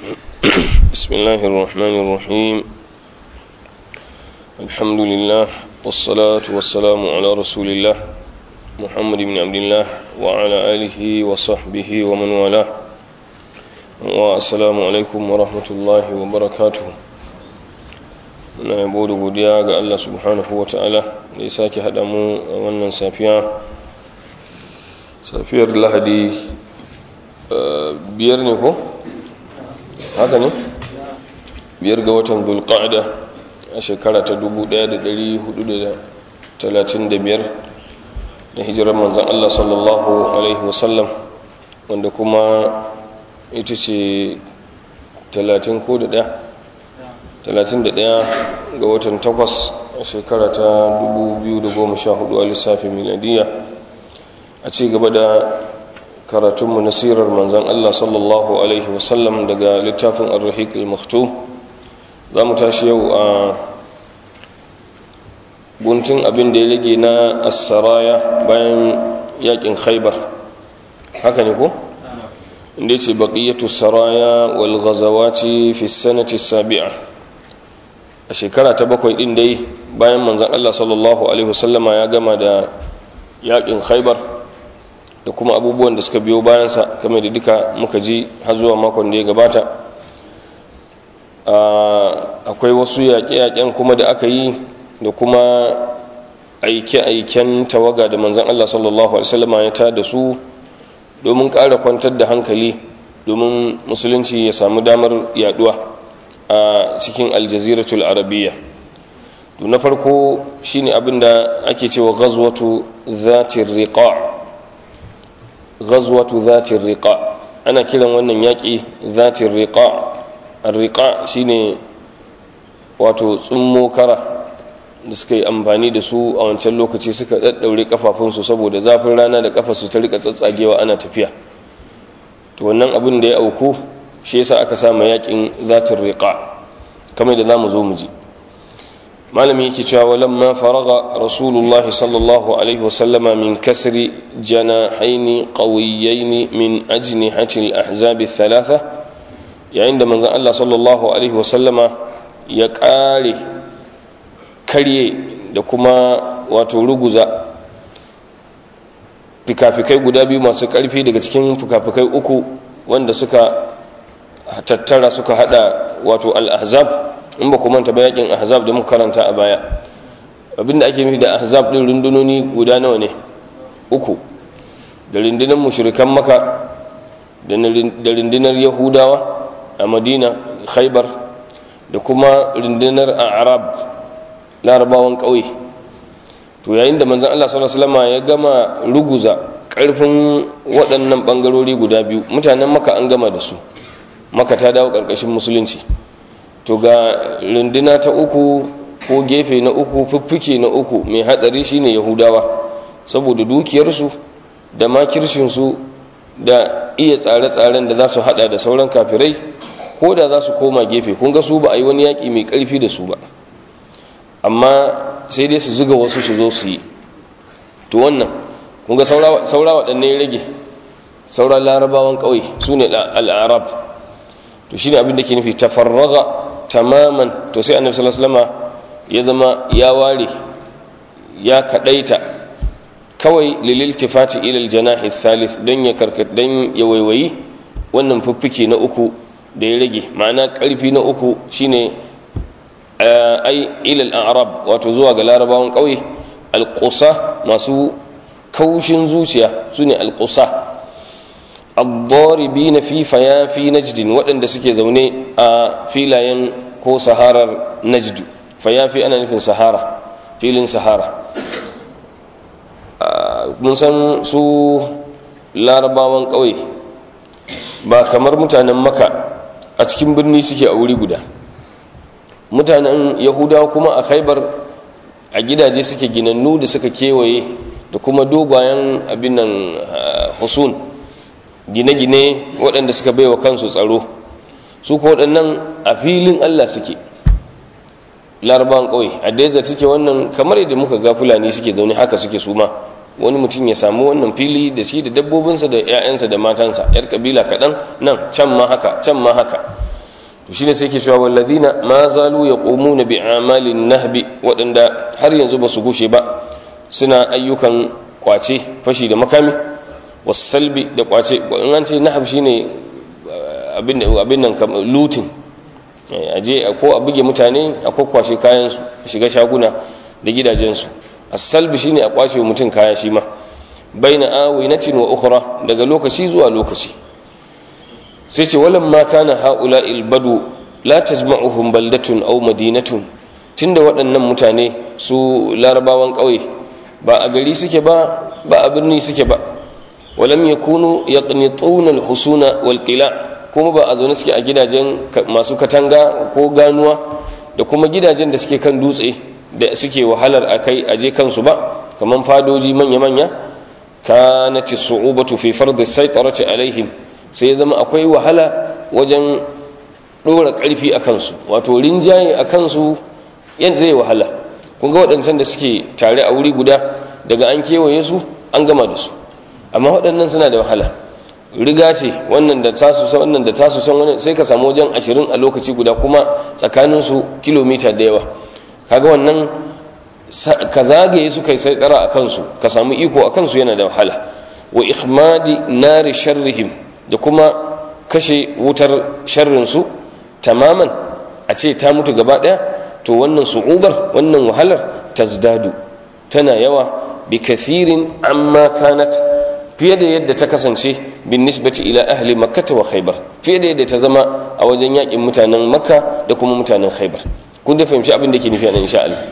بسم الله الرحمن الرحيم الحمد لله والصلاة والسلام على رسول الله محمد بن عبد الله وعلى آله وصحبه ومن والاه والسلام عليكم ورحمة الله وبركاته na yabo da godiya ga Allah subhanahu wa ta'ala da ya sake haɗa mu a wannan safiya safiyar lahadi biyar ne ko? haka ne? biyar ga watan zulqa'ada a shekara ta 1435 da hijirar manzan Allah sallallahu alaihi wasallam wanda kuma ita ce 30 ko da ɗaya 31 ga watan 8 a shekara ta 2014 a lissafin miladiya a ci gaba da karatunmu na sirar manzan Allah sallallahu Alaihi wasallam daga littafin al-rahiq al-maktum za mu tashi yau a guntun abin da ya rage na asaraya bayan yakin khaibar haka ne ko? inda ce baƙiyyatu saraya wal ghazawati fi sanati sabi'a a shekara ta bakwai ɗin dai bayan manzan Allah sallallahu Alaihi wasallama ya gama da yakin khaibar da kuma abubuwan da suka biyo bayansa kamar da duka muka ji har zuwa makon da ya gabata akwai wasu yaƙe-yaƙen kuma da aka yi da kuma aike-aiken tawaga da manzan Allah sallallahu Alaihi wasallama ya ta da su domin ƙara kwantar da hankali domin musulunci ya samu damar yaduwa a cikin aljaziratul arabiya to na farko shine abinda ake cewa ghazwatu zatir riqa ghazwatu zatir riqa ana kiran wannan yaki zatir riqa ar-riqa shine wato tsummo kara da suka yi amfani da su a wancan lokaci suka daddaure kafafunsu saboda zafin rana da kafarsu ta rika tsatsagewa ana tafiya to wannan abin da ya auku shi yasa aka samu yakin zatir riqa kamar da zamu zo mu ji malami yake cewa walamma faraga rasulullah sallallahu alaihi wasallama min kasri janahaini qawiyyaini min ajnihati al-ahzab ath-thalatha yayin da manzon Allah sallallahu alaihi wasallama ya kare karye da kuma wato ruguza fikafikai guda biyu masu karfi daga cikin fikafikai uku wanda suka tattara suka hada wato al-ahzab in ba ku manta ba yakin ahzab da muka karanta a baya abinda ake nufi da ahzab din rundunoni guda nawa ne uku da rundunar mushrikan maka da rundunar yahudawa a madina khaybar da kuma rundunar arab larabawan ƙauye to yayin da manzon Allah sallallahu alaihi wasallam ya gama ruguza ƙarfin waɗannan ɓangarori guda biyu mutanen maka an gama da su maka ta dawo ƙarƙashin musulunci to ga runduna ta uku ko gefe na uku fiffike na uku mai hadari shine yahudawa saboda dukiyarsu da makircinsu da iya tsare-tsaren da za su hada da sauran kafirai ko da za su koma gefe kun ga su ba a yi wani yaƙi mai ƙarfi da su ba amma sai dai su zuga wasu su zo su yi to wannan kun ga saura waɗanne ya rage saura larabawan ƙauye su ne al'arab to shi ne abin da ke nufi tafarraga tamaman to sai annabi sallallahu alaihi wasallam ya zama ya ware ya kadaita kawai lililtifati ila aljanahi thalith dan ya karkat dan ya waiwayi wannan fuffike na uku da ya rage ma'ana karfi na uku shine ai ila al-arab wato zuwa ga larabawan kauye alqusa masu kaushin zuciya sune alqusa الضاربين في فيافي نجد waɗanda suke zaune a filayen ko saharar najdu fayafi ana nufin sahara filin sahara mun san su larabawan ƙauye ba kamar mutanen maka a cikin birni suke a wuri guda mutanen yahudawa kuma a khaibar a gidaje suke ginannu da suka kewaye da kuma dogayen abin nan husun gine-gine waɗanda suka baiwa kansu tsaro su ko waɗannan a filin Allah suke larabawan ƙauye a desert suke wannan kamar yadda muka ga fulani suke zaune haka suke suma wani mutum ya samu wannan fili da shi da dabbobinsa da 'ya'yansa da matansa yar kabila kaɗan nan can ma haka can ma haka to shine sai ke cewa walladina ma zalu yaqumuna bi amalin nahbi waɗanda har yanzu ba su gushe ba suna ayyukan kwace fashi da makami wasalbi da kwace in an ce nahab shine abin abin nan lutin aje ko a buge mutane a kwakwashe kayan su shiga shaguna da gidajensu as-salbi shine a kwashe mutum kaya shi ma baina awinatin wa ukhra daga lokaci zuwa lokaci sai ce walan ma kana haula ilbadu la tajma'uhum baldatun aw madinatun tunda waɗannan mutane su larabawan ƙauye ba a gari suke ba ba a birni suke ba walam yakunu yaqnituna alhusuna walqila kuma ba a zaune suke a gidajen masu katanga ko ganuwa da kuma gidajen da suke kan dutse da suke wahalar akai aje kansu ba kaman fadoji manya-manya kanati su'ubatu fi fardi saitarati alaihim sai ya zama akwai wahala wajen ɗora ƙarfi a kansu wato rinjaye a kansu yan zai wahala kun ga waɗancan da suke tare a wuri guda daga an kewaye su an gama da su amma waɗannan suna da wahala riga ce wannan da tasu san wannan da tasu san wannan sai ka samu wajen ashirin a lokaci guda kuma tsakanin su kilomita da yawa kaga wannan ka zagaye su kai sai tsara a kansu ka samu iko a kansu yana da wahala wa ihmadi nari sharrihim da kuma kashe wutar sharrinsu tamaman a ce ta mutu gaba ɗaya to wannan su'ubar wannan wahalar tazdadu tana yawa bi kathirin amma kanat fiye da yadda ta kasance bin nisbati ila ahli makkata wa khaybar fiye da yadda ta zama a wajen yakin mutanen makka da kuma mutanen khaybar kun da fahimci abin da ke nufi a nan insha Allah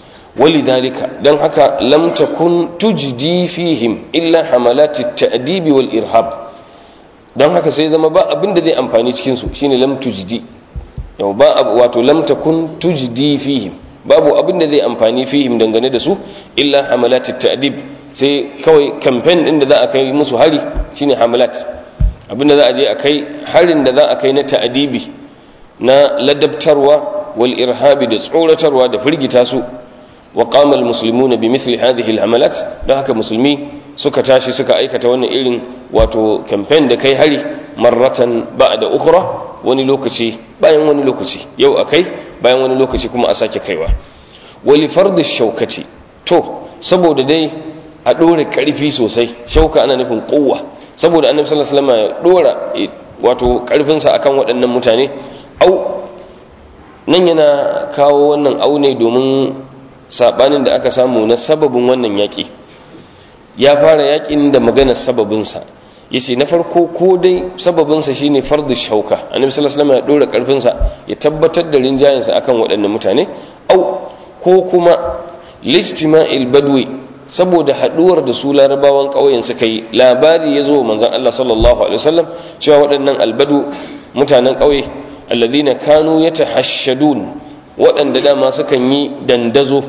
ولذلك دان haka lam takun tujdi fihim illa hamalati at-ta'dib wal irhab dan haka sai zama ba abin da zai amfani cikin su shine lam tujdi yau ba wato lam takun tujdi fihim babu abin da zai amfani fihim dangane da su illa hamalati at-ta'dib sai kawai campaign din da za a kai musu hari shine hamalat abin da za a je a kai harin da za a kai na ta'dibi na ladabtarwa wal irhabi da tsoratarwa da firgita su وقام المسلمون بمثل هذه الحملات don haka musulmi suka tashi suka aikata wannan irin wato campaign da kai hari marratan ba'da ukhra wani lokaci bayan wani lokaci yau akai bayan wani lokaci kuma a sake kaiwa wali fardi shaukati to saboda dai a dore karfi sosai shauka ana nufin kowa saboda annabi sallallahu alaihi wasallam ya dora wato karfinsa akan waɗannan mutane au nan yana kawo wannan aune domin sabanin da aka samu na sababin wannan yaƙi ya fara yaƙin da magana sababinsa ya ce na farko ko dai sababinsa shine fardu shauka annabi sallallahu alaihi wasallam ya dora karfinsa ya tabbatar da rinjayensa akan waɗannan mutane au ko kuma listima'il badwi saboda haduwar da su larabawan ƙauyen suka yi labari ya zo manzon Allah sallallahu alaihi wasallam cewa waɗannan albadu mutanen ƙauye alladhina kanu yatahashshadun waɗanda dama sukan yi dandazo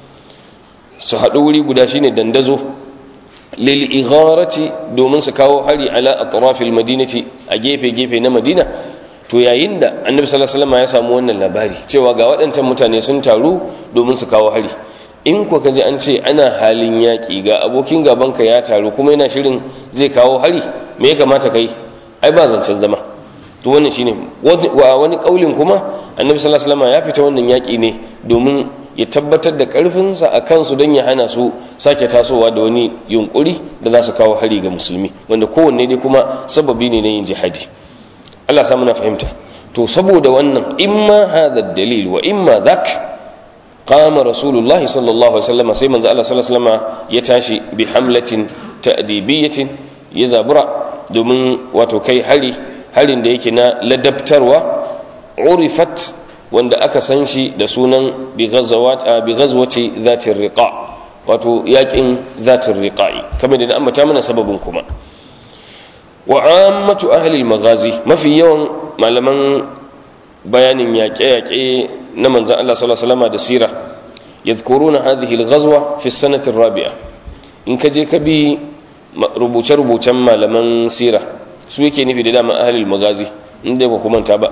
su haɗu wuri guda shine dandazo lil igharati domin su kawo hari ala atrafil madinati a gefe gefe na madina to yayin da annabi sallallahu alaihi wasallam ya samu wannan labari cewa ga waɗancan mutane sun taru domin su kawo hari in ko kaji an ce ana halin yaƙi ga abokin gabanka ya taru kuma yana shirin zai kawo hari me ya kamata kai ai ba zancen zama to wannan shine wa wani kaulin kuma annabi sallallahu alaihi wasallam ya fita wannan yaƙi ne domin ya tabbatar da ƙarfinsa a kansu don ya hana su sake tasowa da wani yunkuri da za su kawo hari ga musulmi wanda kowanne dai kuma sababi ne na yin jihadi Allah samu na fahimta to saboda wannan imma hadha dalil wa imma dhak qama rasulullah sallallahu alaihi wasallam sai manzo Allah sallallahu alaihi wasallam ya tashi bi hamlatin ta'dibiyatin ya zabura domin wato kai hari harin da yake na ladabtarwa urifat wanda aka san shi da sunan bi ghazwati zatir riqa wato yakin zatir riqa'i kamar da ambata mana sababin kuma wa ammatu ahli al-maghazi mafi yawan malaman bayanin yaƙe-yaƙe na manzon Allah sallallahu alaihi wasallam da sira yadhkuruna hadhihi al-ghazwa fi sanati ar-rabi'a in ka je ka bi rubuce-rubucen malaman sira su yake nufi da dama ahli al-maghazi inda ba kuma ta ba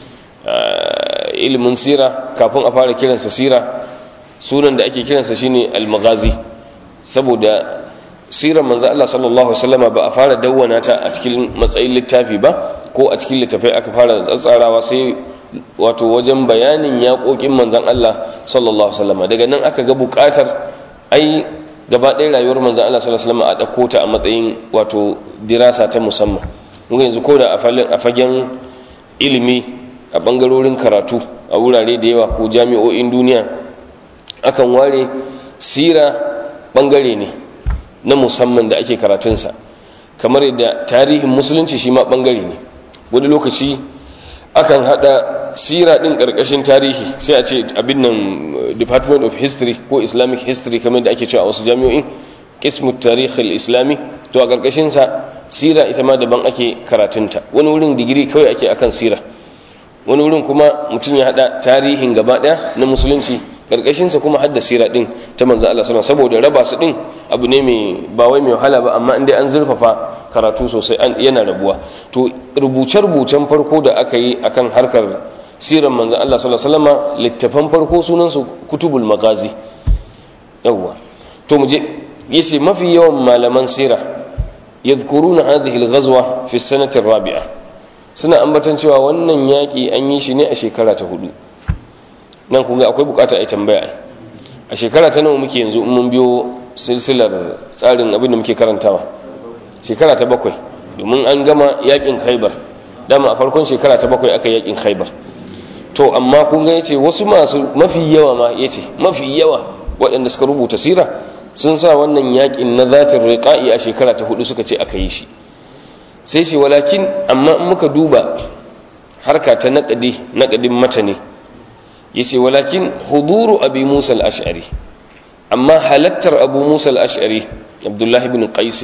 ilimin sira kafin a fara kiransa sira sunan da ake kiransa shine al-maghazi saboda sirar manzo Allah sallallahu alaihi wasallama ba a fara dawwana ta a cikin matsayin littafi ba ko a cikin littafai aka fara tsatsarawa sai wato wajen bayanin yaƙoƙin manzan Allah sallallahu alaihi wasallam daga nan aka ga buƙatar ai gaba ɗaya rayuwar manzan Allah sallallahu alaihi wasallam a ɗauko ta a matsayin wato dirasa ta musamman mun yanzu ko da a fagen ilimi a ɓangarorin karatu a wurare da yawa ko jami'o'in duniya akan ware sira ɓangare ne na musamman da ake karatunsa kamar yadda tarihin musulunci shi ma ɓangare ne wani lokaci akan hada sira din karkashin tarihi sai a ce abin nan department of history ko islamic history kamar da ake cewa a wasu jami'o'in kismu tarih islami to a karkashin sa sira ita ma daban ake karatunta wani wurin digiri kawai ake akan sira wani wurin kuma mutum ya hada tarihin gaba daya na musulunci karkashin sa kuma hadda sira din ta manzo Allah sallallahu saboda raba su din abu ne mai ba wai mai wahala ba amma indai an zurfafa karatu sosai yana rabuwa to rubuce-rubucen farko da aka yi akan harkar siran manzan Allah sallallahu alaihi wasallam littafan farko sunansu kutubul magazi yawwa to muje yace mafi yawan malaman sira yadhkuruna hadhihi al-ghazwa fi sanati ar-rabi'a suna ambatan cewa wannan yaki an yi shi ne a shekara ta hudu nan kun ga akwai bukata a tambaya a shekara ta nawa muke yanzu in mun biyo silsilar tsarin abin da muke karantawa shekara ta bakwai domin an gama yakin khaibar dama a farkon shekara ta bakwai aka yakin khaibar to amma kun ga yace wasu masu mafi yawa ma yace mafi yawa waɗanda suka rubuta sira sun sa wannan yakin na zatin riqa'i a shekara ta hudu suka ce aka yi shi sai ce walakin amma in muka duba harka ta naqadi naqadin mata ne yace walakin huduru abi musa al-ash'ari amma halattar abu musa al-ash'ari abdullahi ibn qais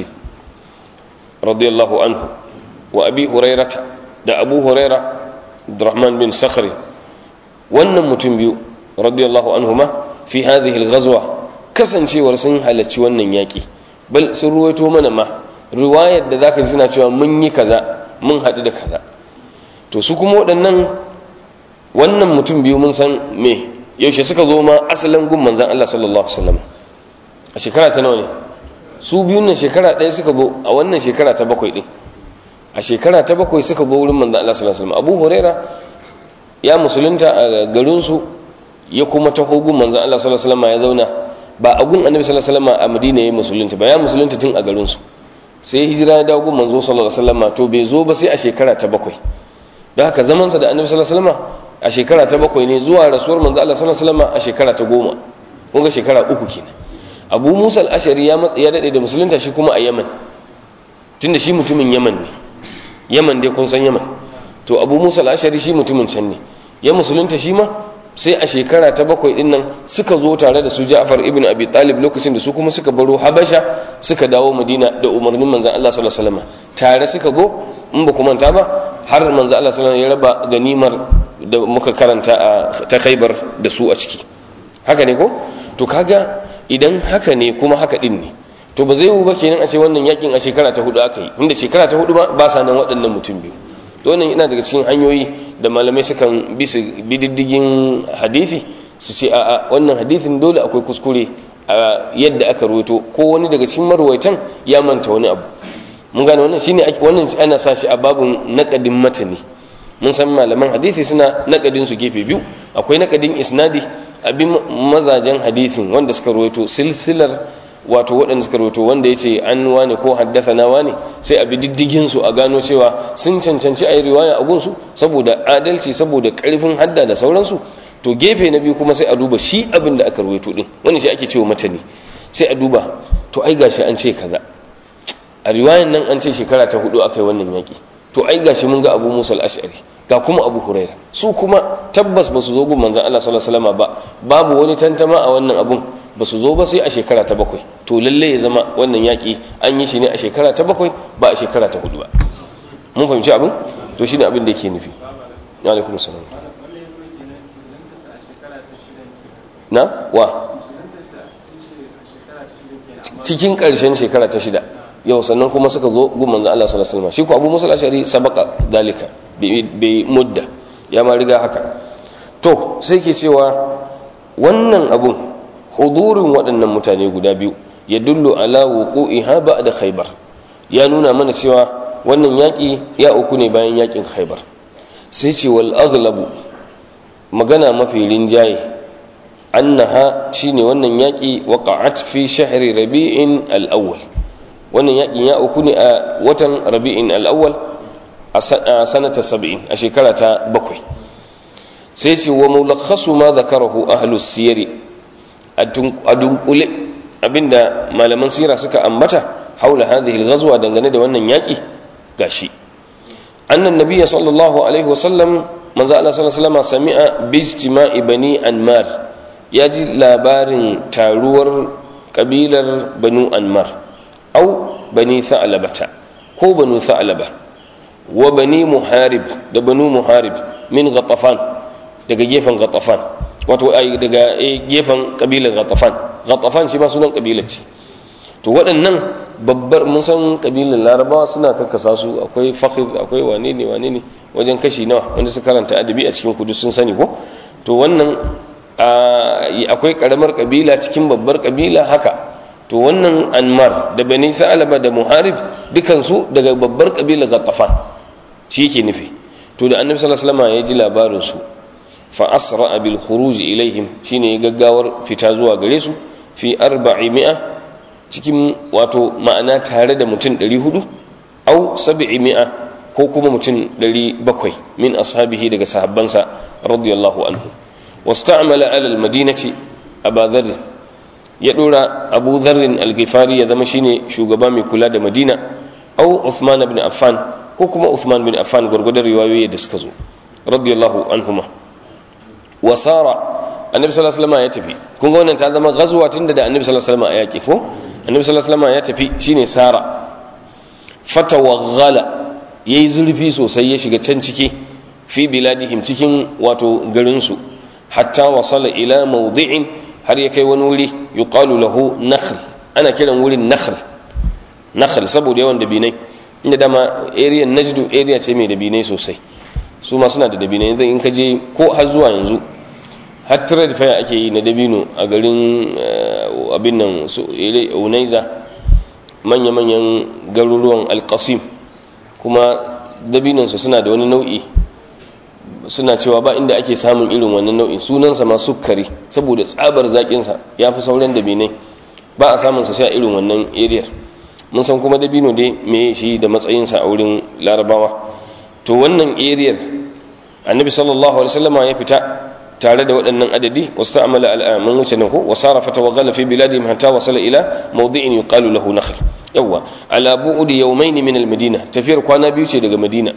radiyallahu anhu wa abi hurairata da abu huraira abdurrahman bin sakhri wannan mutum biyu radiyallahu anhuma fi hadhihi al-ghazwa kasancewar sun halarci wannan yaki bal sun ruwaito mana ma riwayar da zaka ji suna cewa mun yi kaza mun haɗu da kaza to su kuma waɗannan wannan mutum biyu mun san me yaushe suka zo ma asalin gun manzan Allah sallallahu alaihi wasallam a shekara ta nawa ne su biyun nan shekara ɗaya suka zo a wannan shekara ta bakwai ɗin a shekara ta bakwai suka zo wurin manzan Allah sallallahu alaihi wasallam Abu Huraira ya musulunta a garin su ya kuma taho gun manzan Allah sallallahu alaihi wasallam ya zauna ba a gun Annabi sallallahu alaihi wasallam a Madina ya musulunta ba ya musulunta tun a garin su sai hijira ya dawo gun manzo sallallahu alaihi wasallam to bai zo ba sai a shekara ta bakwai don haka zamansa da Annabi sallallahu alaihi wasallam a shekara ta bakwai ne zuwa rasuwar manzo Allah sallallahu alaihi wasallam a shekara ta goma kun ga shekara uku kenan Abu Musa al-Ashari ya ya dade da musulunta shi kuma a Yaman tunda shi mutumin Yaman ne Yaman dai kun san Yaman to Abu Musa al-Ashari shi mutumin can ne ya musulunta shi ma sai a shekara ta bakwai din nan suka zo tare da su Ja'far ibn Abi Talib lokacin da su kuma suka baro Habasha suka dawo Madina da umarnin manzon Allah sallallahu alaihi wasallam tare suka go in ba ku manta ba har manzon Allah sallallahu alaihi wasallam ya raba ganimar da muka karanta a ta khaibar da su a ciki haka ne ko to kaga idan haka ne kuma haka din ne to ba zai yiwu ba kenan a ce wannan yakin a shekara ta hudu aka yi inda shekara ta hudu ba sa nan waɗannan mutum biyu to wannan ina daga cikin hanyoyi da malamai sukan bi su bididdigin hadisi su ce a'a wannan hadisin dole akwai kuskure a yadda aka ruwaito ko wani daga cikin marwaitan ya manta wani abu mun gane wannan shine wannan ana sa shi a babun naqadin matani mun san malaman hadisi suna nakadin su gefe biyu akwai nakadin isnadi abin mazajen hadisin wanda suka rawaito silsilar wato waɗanda suka rawaito wanda yace an wane ko haddathana wane sai abi diddigin su a gano cewa sun cancanci ayi riwaya a gunsu saboda adalci saboda karfin hadda da sauransu to gefe na biyu kuma sai a duba shi abin da aka rawaito din wannan shi ake cewa matani sai a duba to ai gashi an ce kaza a riwayan nan an ce shekara ta hudu aka yi wannan yaki to ai gashi mun ga abu musa al-ash'ari ga kuma abu huraira su kuma tabbas ba su zo gun manzon Allah sallallahu alaihi wasallam ba babu wani tantama a wannan abun ba su zo ba sai a shekara ta bakwai to lalle ya zama wannan yaki an yi shi ne a shekara ta bakwai ba a shekara ta hudu ba mun fahimci abin to shine abin da yake nufi wa alaikum assalam na wa cikin karshen shekara ta shida yau sannan kuma suka zo gun manzon Allah sallallahu alaihi wasallam shi ko Abu Musa al-Ashari sabaka dalika bi mudda ya ma riga haka to sai ke cewa wannan abun hudurin waɗannan mutane guda biyu ya dullu ala wuqu'iha ba'da khaybar ya nuna mana cewa wannan yaki ya uku ne bayan yakin khaybar sai ce wal aghlabu magana mafi rinjaye annaha shine wannan yaƙi waqa'at fi shahri rabi'in al-awwal wannan yaƙin ya uku ne a watan rabi'in al-awwal a sanata 70 a shekara ta bakwai sai ce wa mulakhasu ma zakarahu ahlus siyari a dunkule abinda malaman sira suka ambata haula hadhihi al-ghazwa dangane da wannan yaƙi gashi annan nabiyya sallallahu alaihi wasallam manzo Allah sallallahu alaihi wasallam sami'a bi ijtima'i bani anmar ya ji labarin taruwar kabilar banu anmar au bani tha'labata ko banu tha'laba wa bani muharib da banu muharib min ghatafan daga gefen ghatafan wato ai daga gefen kabilar ghatafan ghatafan shi ma sunan kabilar ce to waɗannan babbar mun san kabilar larabawa suna kakkasa su akwai fakhid akwai wane ne wane ne wajen kashi nawa wanda su karanta adabi a cikin kudu sun sani ko to wannan akwai karamar kabila cikin babbar kabila haka to wannan anmar da bani sa'alaba da muharib dukansu daga babbar kabila ghatafan shi yake nufi to da annabi sallallahu alaihi wasallam ya ji labarin su fa asra bil khuruj ilaihim shine gaggawar fita zuwa gare su fi 400 cikin wato ma'ana tare da mutum 400 au 700 ko kuma mutum 700 min ashabihi daga sahabbansa radiyallahu anhu واستعمل على المدينة أبا ذر يدور أبو ذر الغفاري يذم شيني شوغبا من كلا مدينة أو عثمان بن عفان كوكما عثمان بن عفان غرغد رواية دسكزو رضي الله عنهما وصار النبي صلى الله عليه وسلم يتفي كون wannan ta zama ghazwa tunda da annabi sallallahu alaihi wasallam ya yaki ko annabi sallallahu alaihi wasallam ya tafi shine sara fatawaghala yayi zurfi sosai ya shiga can ciki fi biladihim cikin wato garin su hatta wasala ila mawdi'in har ya kai wani wuri yuqalu lahu nakhl ana kiran wurin nakhl nakhl saboda yawan dabinai inda dama area najdu area ce mai dabinai sosai su ma suna da dabinai yanzu in ka je ko har zuwa yanzu har trade fair ake yi na dabino a garin abin nan su unaiza manya-manyan garuruwan alkasim kuma dabinansu suna da wani nau'i suna cewa ba inda ake samun irin wannan nau'in sunansa ma sukari saboda tsabar zaƙinsa ya fi sauran dabinai ba a samunsa sai a irin wannan eriyar mun san kuma dabino dai me shi da matsayinsa a wurin larabawa to wannan eriyar annabi sallallahu alaihi wasallama ya fita tare da waɗannan adadi wasu ta'amala al'amun wuce nan ko wasara fata wa gala fi biladihim hatta wasala ila mawdi'in yuqalu lahu nakhl yawa ala bu'di yawmayn min al-madina tafiyar kwana biyu ce daga madina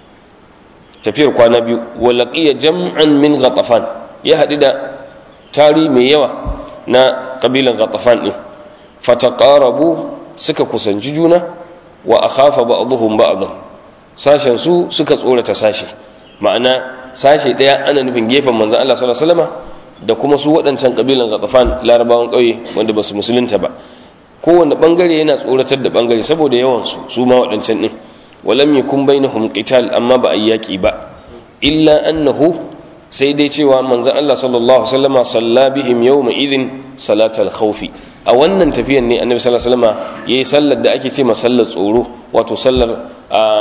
tafiyar kwana biyu walaƙiya jam'an min ghatafan ya haɗu da tari mai yawa na ƙabilan ghatafan ɗin fataqarabu suka kusanci juna wa akhafa ba'dhum ba'dhan sashen su suka tsorata sashe ma'ana sashe ɗaya ana nufin gefen manzon Allah sallallahu alaihi wasallam da kuma su waɗancan ƙabilan ghatafan larabawan ƙauye wanda basu musulunta ba kowanne bangare yana tsoratar da bangare saboda yawan su su ma waɗancan ɗin ولم يكن بينهم قتال أما بأياكي با إلا أنه سيدي cewa manzon Allah sallallahu alaihi wasallam salla bihim yawma idin salatal khawfi a wannan tafiyan ne annabi sallallahu alaihi wasallam yayi sallar da ake ce sallar tsoro wato sallar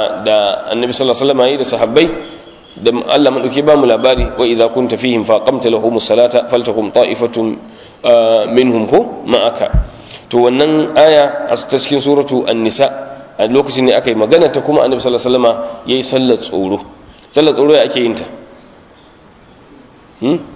da annabi sallallahu alaihi wasallam yayi da sahabbai da Allah madauki ba mu labari wa idza kunta fihim fa qamta lahum salata faltakum ta'ifatun minhum hu ma'aka to wannan aya a cikin suratu an-nisa a lokacin ne aka yi magana ta kuma annabi sallallahu alaihi wasallam yayi sallar tsoro sallar tsoro ya ake yin ta hmm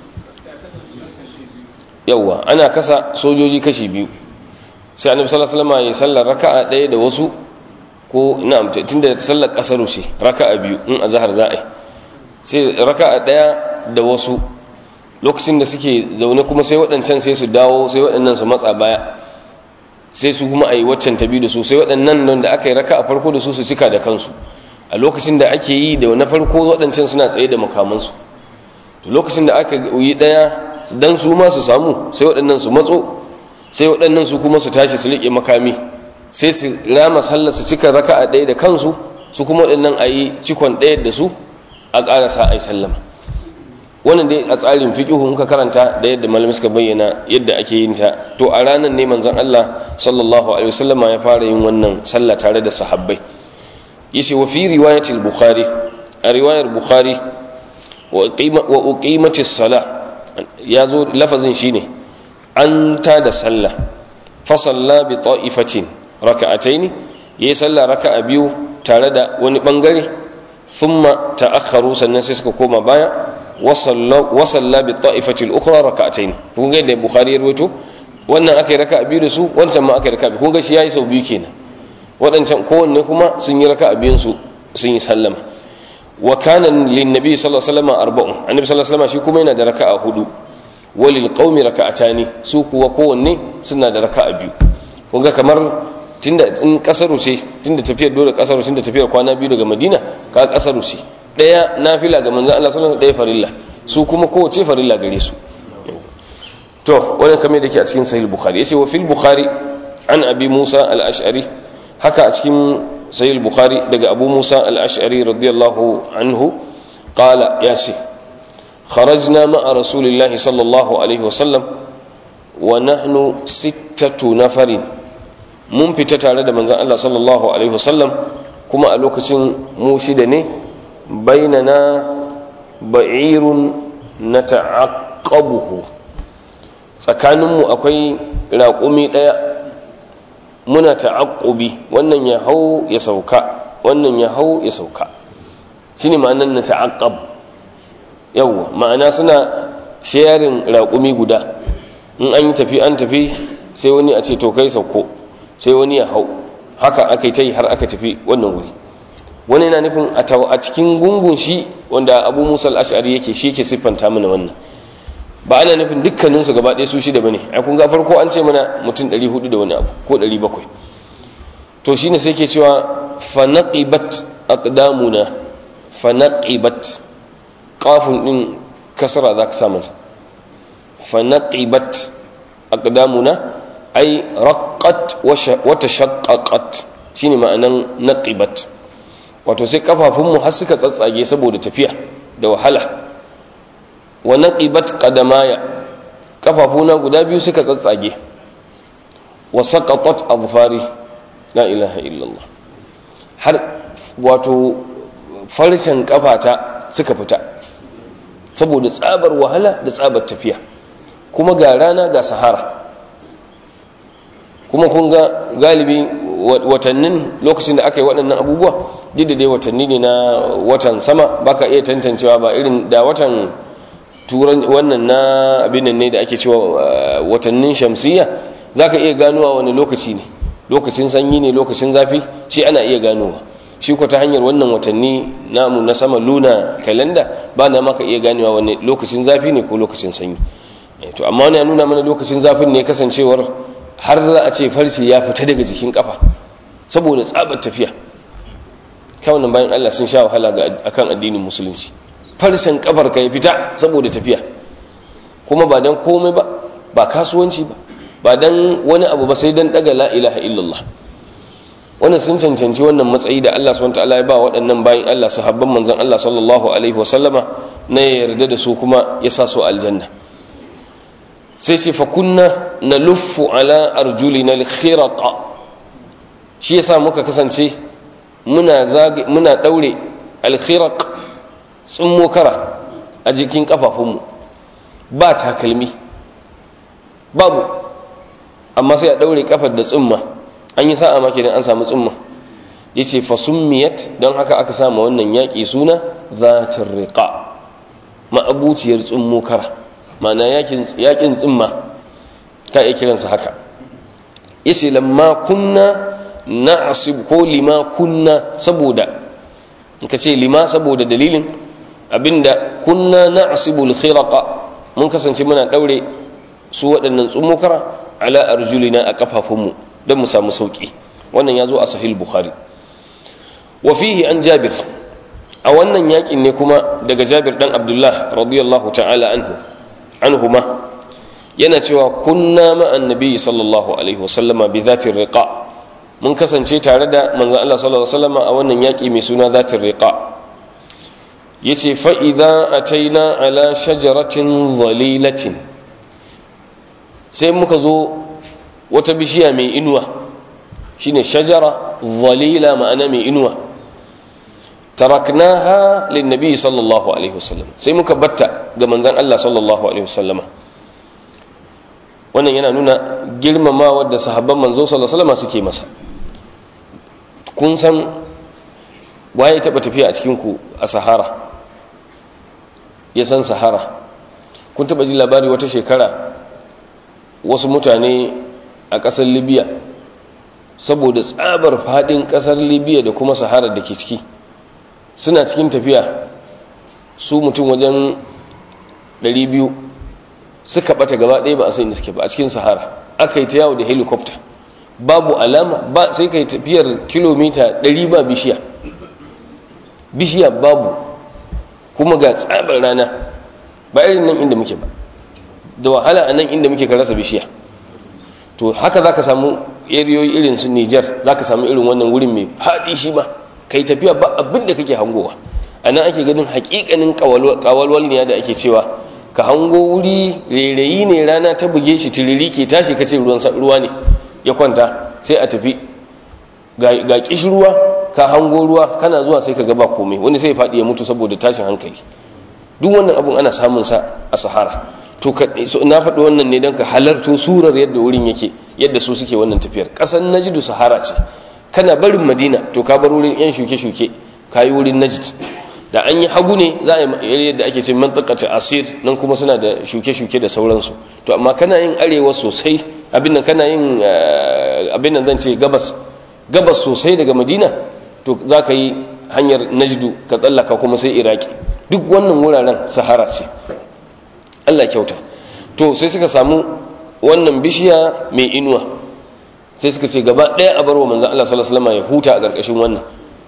yawa ana kasa sojoji kashi biyu sai annabi sallallahu alaihi wasallam yayi sallar raka'a ɗaya da wasu ko na'am tunda sallar kasaru ce raka'a biyu in azhar za a yi sai raka'a ɗaya da wasu lokacin da suke zaune kuma sai waɗancan sai su dawo sai waɗannan su matsa baya sai su kuma a yi waccan tabi da su sai waɗannan nan da aka yi raka a farko da su su cika da kansu a lokacin da ake yi da na farko waɗancan suna tsaye da makamansu to lokacin da aka yi ɗaya dan su ma su samu sai waɗannan su matso sai waɗannan su kuma su tashi su riƙe makami sai su rama sallar su cika raka a ɗaya da kansu su kuma waɗannan a yi cikon ɗaya da su a ƙarasa a yi sallama wannan dai a tsarin fiqihu in ka karanta da yadda malamai suka bayyana yadda ake yin ta to a ranar ne manzon Allah sallallahu alaihi wasallama ya fara yin wannan sallah tare da sahabbai yace wa fi riwayatil bukhari a riwayar bukhari wa uqimatis sala ya zo lafazin shine an ta da sallah fa salla bi ta'ifatin raka'ataini yayi sallah raka'a biyu tare da wani bangare thumma ta'akharu sannan sai suka koma baya wa salla bi ta'ifati al-ukhra raka'ataini kun ga da bukhari ya rawaito wannan akai raka'a biyu da su wancan ma akai raka'a biyu kun ga shi yayi sau biyu kenan waɗancan kowanne kuma sun yi raka'a biyun su sun yi sallama wa kana lin nabi sallallahu alaihi wasallam arba'un annabi sallallahu alaihi wasallam shi kuma yana da raka'a hudu walil qaumi raka'atani su kuwa kowanne suna da raka'a biyu kun ga kamar tunda in kasaru ce tunda tafiyar dole kasaru tunda tafiyar kwana biyu daga madina ka kasaru ce daya nafila ga manzon Allah sallallahu alaihi wasallam daya farilla su kuma kowace farilla gare su to wannan kamar da ke a cikin sahih bukhari yace wa fil bukhari an abi musa al-ash'ari haka a cikin sahih bukhari daga abu musa al-ash'ari radiyallahu anhu qala yace kharajna ma'a rasulillahi sallallahu alaihi wasallam wa nahnu sittatu nafarin mun fita tare da manzon Allah sallallahu alaihi wasallam kuma a lokacin mu shida ne bainana ba'irun nata'aqqabuhu tsakaninmu akwai raƙumi ɗaya muna ta'aqqubi wannan ya hau ya sauka wannan ya hau ya sauka shine ma'anar na ta'aqqab yawwa ma'ana suna sharing raƙumi guda in an yi tafi an tafi sai wani a ce to kai sauko sai wani ya hau haka aka yi ta yi har aka tafi wannan wuri wani yana nufin a cikin gungun shi wanda abu musa al'ashari yake shi yake siffanta mana wannan ba ana nufin dukkaninsu gaba ɗaya su shida ba ne a kun ga farko an ce mana mutum 400 da wani abu ko 700 to shine sai ke cewa fanaqibat aqdamuna fanaqibat qafun din kasara za ka samu fanaqibat aqdamuna ay raqqat wa tashaqqaqat shine ma'anan naqibat wato sai kafafunmu har suka tsatsage saboda tafiya da wahala wa naqibat qadamaya kafafuna guda biyu suka tsatsage wa saqatat azfari la ilaha illallah har wato farcen kafata suka fita saboda tsabar wahala da tsabar tafiya kuma ga rana ga sahara kuma kun ga galibi watannin lokacin da aka yi waɗannan abubuwa duk da dai watanni ne na watan sama baka iya tantancewa ba irin da watan turan wannan na abin ne da ake cewa watannin shamsiyya zaka iya ganowa wani lokaci ne lokacin sanyi ne lokacin zafi shi ana iya ganowa shi ko ta hanyar wannan watanni namu na sama luna kalanda ba na maka iya ganewa wani lokacin zafi ne ko lokacin sanyi to amma wani ya nuna mana lokacin zafin ne kasancewar har za a ce farce ya fita daga jikin kafa saboda tsabar tafiya kawunan bayan Allah sun sha wahala ga akan addinin musulunci farcen kafar ka ya fita saboda tafiya kuma ba dan komai ba ba kasuwanci ba ba dan wani abu ba sai dan daga la ilaha illallah wannan sun cancanci wannan matsayi da Allah subhanahu wataala ya ba waɗannan bayan Allah sahabban manzon Allah sallallahu alaihi wasallama na yarda da su kuma ya sa su aljanna sai ce fa kunna naluffu ala arjulina al-khiraqa shi yasa muka kasance muna zage muna daure al-khiraq tsummo kara a jikin kafafunmu ba takalmi babu amma sai a daure kafar da tsumma an yi sa'a maki dan an samu tsumma yace fa summiyat don haka aka sama wannan yaki suna zatir riqa ma'abuciyar tsummo kara ma'ana yakin tsimma ka iya kiransa haka yace lamma kunna na'sib ko lima kunna saboda in ka ce lima saboda dalilin abinda kunna na'sibul khiraqa mun kasance muna daure su waɗannan tsummokara ala arjulina a kafafunmu don mu samu sauki wannan ya zo a sahih bukhari wa fihi an jabir a wannan yakin ne kuma daga jabir dan abdullah radiyallahu ta'ala anhu anhuma yana cewa kunna ma'an nabi sallallahu alaihi wasallama bi zatin riqa mun kasance tare da manzon Allah sallallahu alaihi wasallama a wannan yaki mai suna zatin riqa yace fa idza ataina ala shajaratin dhalilatin sai muka zo wata bishiya mai inuwa shine shajara dhalila ma'ana mai inuwa taraknaha lin nabi sallallahu alaihi wasallam sai muka batta ga manzon Allah sallallahu alaihi wasallama wannan yana nuna girmamawa da sahabban manzo sallallahu alaihi wasallama suke masa kun san waye taba tafiya a cikin ku a sahara ya san sahara kun taba ji labari wata shekara wasu mutane a ƙasar libya saboda tsabar faɗin ƙasar libya da kuma sahara da ke ciki suna cikin tafiya su mutum wajen 200 suka bata gaba ɗaya ba a sai da suke ba a cikin sahara aka yi ta yawo da helicopter babu alama ba sai ka yi tafiyar kilomita 100 ba bishiya bishiya babu kuma ga tsabar rana ba irin nan inda muke ba da wahala a nan inda muke ka rasa bishiya to haka za ka samu eriyoyi irin su nijar za ka samu irin wannan wurin mai faɗi shi ba ka yi tafiya ba abin da kake hangowa a nan ake ganin hakikanin kawalwal ne da ake cewa ka hango wuri rairayi ne rana ta buge shi tiriri ke tashi kace ruwa ne ya kwanta sai a tafi ga kishirwa ka hango ruwa kana zuwa sai ka gaba komai wani sai faɗi ya mutu saboda tashin hankali duk wannan abun ana samun sa a sahara to na faɗi wannan ne don ka halarto surar yadda wurin yake yadda su suke wannan tafiyar ƙasar najidu sahara ce kana barin madina to ka bar wurin yan shuke-shuke ka yi wurin najid da an yi hagu ne za a yi yadda ake ce mantakata asir nan kuma suna da shuke-shuke da sauransu to amma kana yin arewa sosai abin nan kana yin abin nan zan ce gabas gabas sosai daga madina to za ka yi hanyar najdu ka tsallaka kuma sai iraki duk wannan wuraren sahara ce allah kyauta to sai suka samu wannan bishiya mai inuwa sai suka ce gaba ɗaya a barwa manzan allah sallallahu alaihi ya huta a ƙarƙashin wannan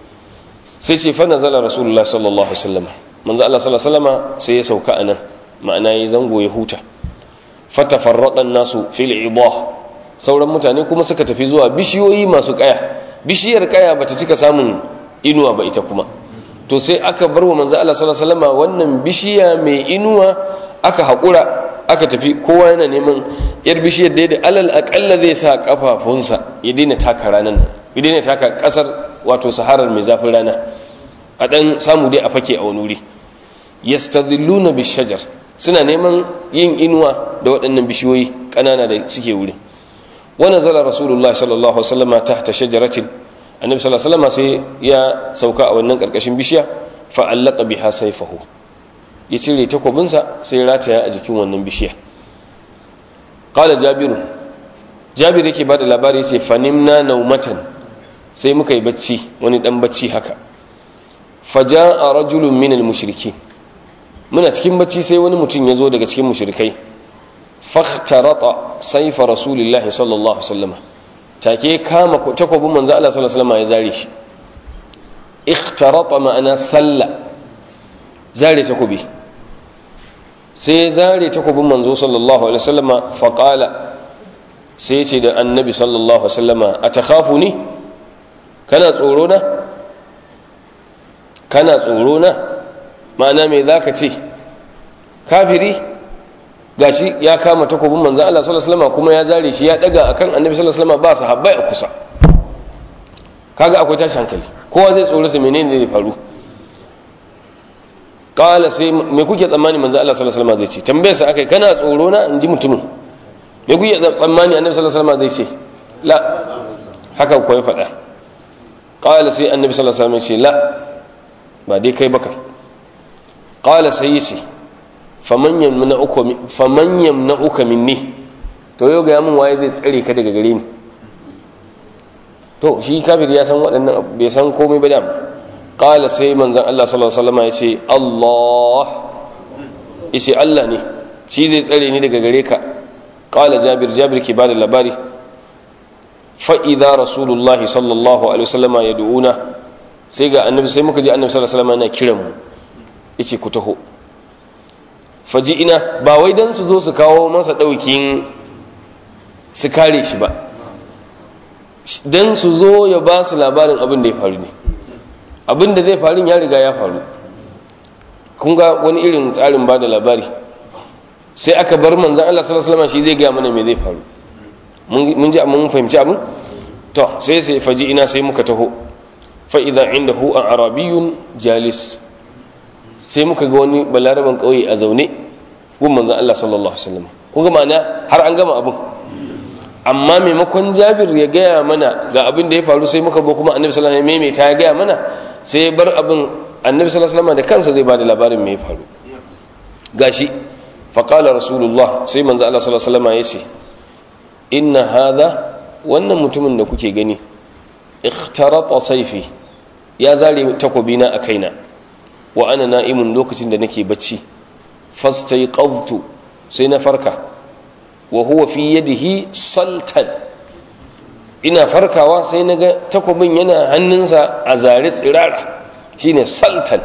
sai ce fa nazala rasulullah sallallahu alaihi wasallam manzan allah sallallahu alaihi wasallam sai ya sauka anan ma'ana ya zango ya huta fatafarraqan nasu fil idah sauran mutane kuma suka tafi zuwa bishiyoyi masu kaya bishiyar kaya bata cika samun inuwa ba ita kuma to sai aka bar wa manzo Allah sallallahu alaihi wasallam wannan bishiya mai inuwa aka hakura aka tafi kowa yana neman yar bishiyar da da alal aqalla zai sa kafafunsa ya daina taka ranan nan ya daina taka kasar wato saharar mai zafin rana a dan samu dai a fake a wani wuri yastadhilluna bishajar suna neman yin inuwa da waɗannan bishiyoyi ƙanana da suke wuri wani zala rasulullah sallallahu alaihi wasallam tahta shajaratin annabi sallallahu alaihi wasallam sai ya sauka a wannan karkashin bishiya fa allaka biha sayfahu ya cire takobinsa sai rataya a jikin wannan bishiya qala jabir jabir yake bada labari yace fanimna naumatan sai muka yi bacci wani dan bacci haka faja'a rajulun minal mushrikin muna cikin bacci sai wani mutum ya zo daga cikin mushrikai fakhtarata saifa rasulillahi sallallahu alaihi wasallam take kama takobin manzo Allah sallallahu alaihi wasallam ya zare shi ikhtarata ma'ana salla zare takobi sai zare takobin manzo sallallahu alaihi wasallam fa qala sai ce da annabi sallallahu alaihi wasallam atakhafuni kana tsoro na kana tsoro na ma'ana me zaka ce kafiri gashi ya kama takobin manzo Allah sallallahu alaihi wasallam kuma ya zare shi ya daga akan annabi sallallahu alaihi wasallam ba sahabbai a kusa kaga akwai tashi hankali kowa zai tsoro sa menene zai faru qala sai me kuke tsammani manzo Allah sallallahu alaihi wasallam zai ce tambaye sa akai kana tsoro na inji mutumin me kuke tsammani annabi sallallahu alaihi wasallam zai ce la haka ko ya faɗa qala sai annabi sallallahu alaihi wasallam ya ce la ba dai kai baka qala sai yace faman yamna'uka minni to yau ga mun waye zai tsare ka daga gare ni to shi kafir ya san waɗannan bai san komai ba dama qala sai manzon Allah sallallahu alaihi wasallam ya ce Allah yace Allah ne shi zai tsare ni daga gare ka qala jabir jabir ke bada labari fa idza rasulullah sallallahu alaihi wasallam yad'una sai ga annabi sai muka ji annabi sallallahu alaihi wasallam yana kiran mu yace ku taho faji'ina ba wai don su zo su kawo masa ɗaukin su kare shi ba don su zo ya ba su labarin abin da ya faru ne abin da zai faru ya riga ya faru kun ga wani irin tsarin ba da labari sai aka bar manzan Allah sallallahu alaihi shi zai gaya mana me zai faru mun ji mun fahimci abin to sai sai faji'ina sai muka taho fa idza indahu arabiyyun jalis sai muka ga wani balaraban kauye a zaune gun manzon Allah sallallahu alaihi wasallam kun ga ma'ana har an gama abin amma maimakon Jabir ya gaya mana ga abin da ya faru sai muka go kuma Annabi sallallahu alaihi wasallam ya gaya mana sai ya bar abin Annabi sallallahu alaihi wasallam da kansa zai bada labarin me ya faru gashi faqala rasulullah sai manzo Allah sallallahu alaihi wasallam ya ce inna hadha wannan mutumin da kuke gani ikhtarata sayfi ya zare takobina a kaina wa ana na'imun lokacin da nake bacci fastaiqadtu sai na farka wa huwa fi yadihi saltan ina farkawa sai naga takobin yana hannunsa a zare tsirara shine saltan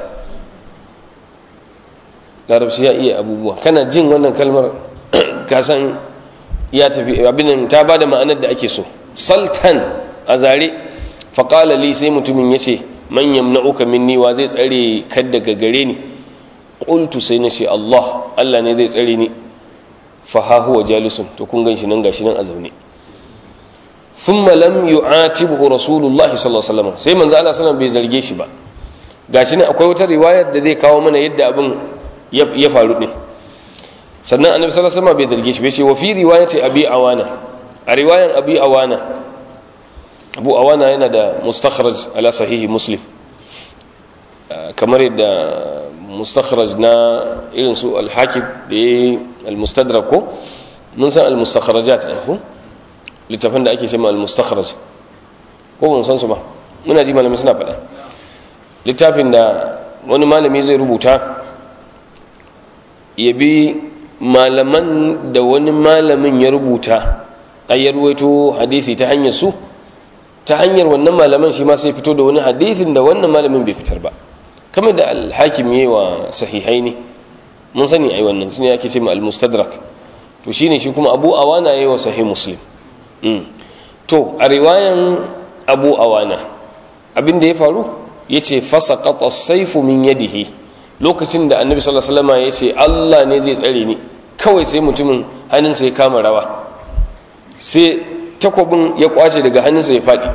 larabci ya iya abubuwa kana jin wannan kalmar kasan ya tafi abin ta bada ma'anar da ake so saltan a zare faƙala li sai mutumin ya ce man yamna'uka minni wa zai tsare ka daga gare ni qultu sai na ce Allah Allah ne zai tsare ni fa ha huwa jalisun to kun ganshi nan gashi nan a zaune thumma lam yu'atibuhu rasulullahi sallallahu alaihi wasallam sai manzo Allah sallallahu bai zarge shi ba gashi nan akwai wata riwayar da zai kawo mana yadda abin ya faru din sannan annabi sallallahu alaihi wasallam bai zarge shi bai ce wa fi riwayati abi awana a riwayan abi awana abu awana yana da mustakhraj ala sahihi muslim kamar yadda mustakhraj na irin su al-hakim da ya al-mustadrak ko mun san al-mustakhrajat ne ko littafin da ake cewa al-mustakhraj ko mun san su ba muna ji malami suna faɗa littafin da wani malami zai rubuta ya bi malaman da wani malamin ya rubuta ayyar ruwaito hadisi ta hanyar su ta hanyar wannan malaman shi ma sai fito da wani hadithin da wannan malamin bai fitar ba kamar da alhakim yi wa sahihai ne mun sani ai wannan shine ake ce ma al-mustadrak to shine shi kuma abu awana yayi wa sahih muslim to a riwayan abu awana abin da ya faru yace fasaqata as-sayfu min yadihi lokacin da annabi sallallahu alaihi wasallam yace Allah ne zai tsare ni kawai sai mutumin hannunsa ya kama rawa sai takwabin ya kwace daga hannunsa ya faɗi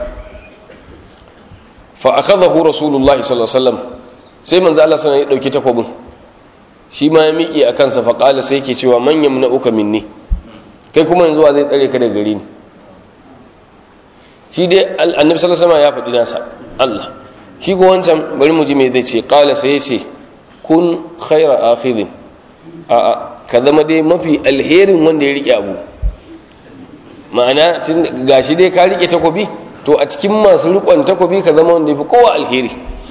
fa akhadahu rasulullahi sallallahu alaihi wasallam sai manzo Allah sallallahu ya dauki takwabin shi ma ya miƙe a kansa fa qala sai yake cewa man yamna'uka minni kai kuma yanzu wa zai tsare ka daga gare ni shi dai annabi sallallahu alaihi wasallam ya faɗi nasa Allah shi ko wancan bari mu ji me zai ce qala sai ya ce kun khaira akhidin a a ka zama dai mafi alherin wanda ya rike abu ma'ana gashi dai ka rike takobi to a cikin masu rikon takobi ka zama wanda ya fi kowa alheri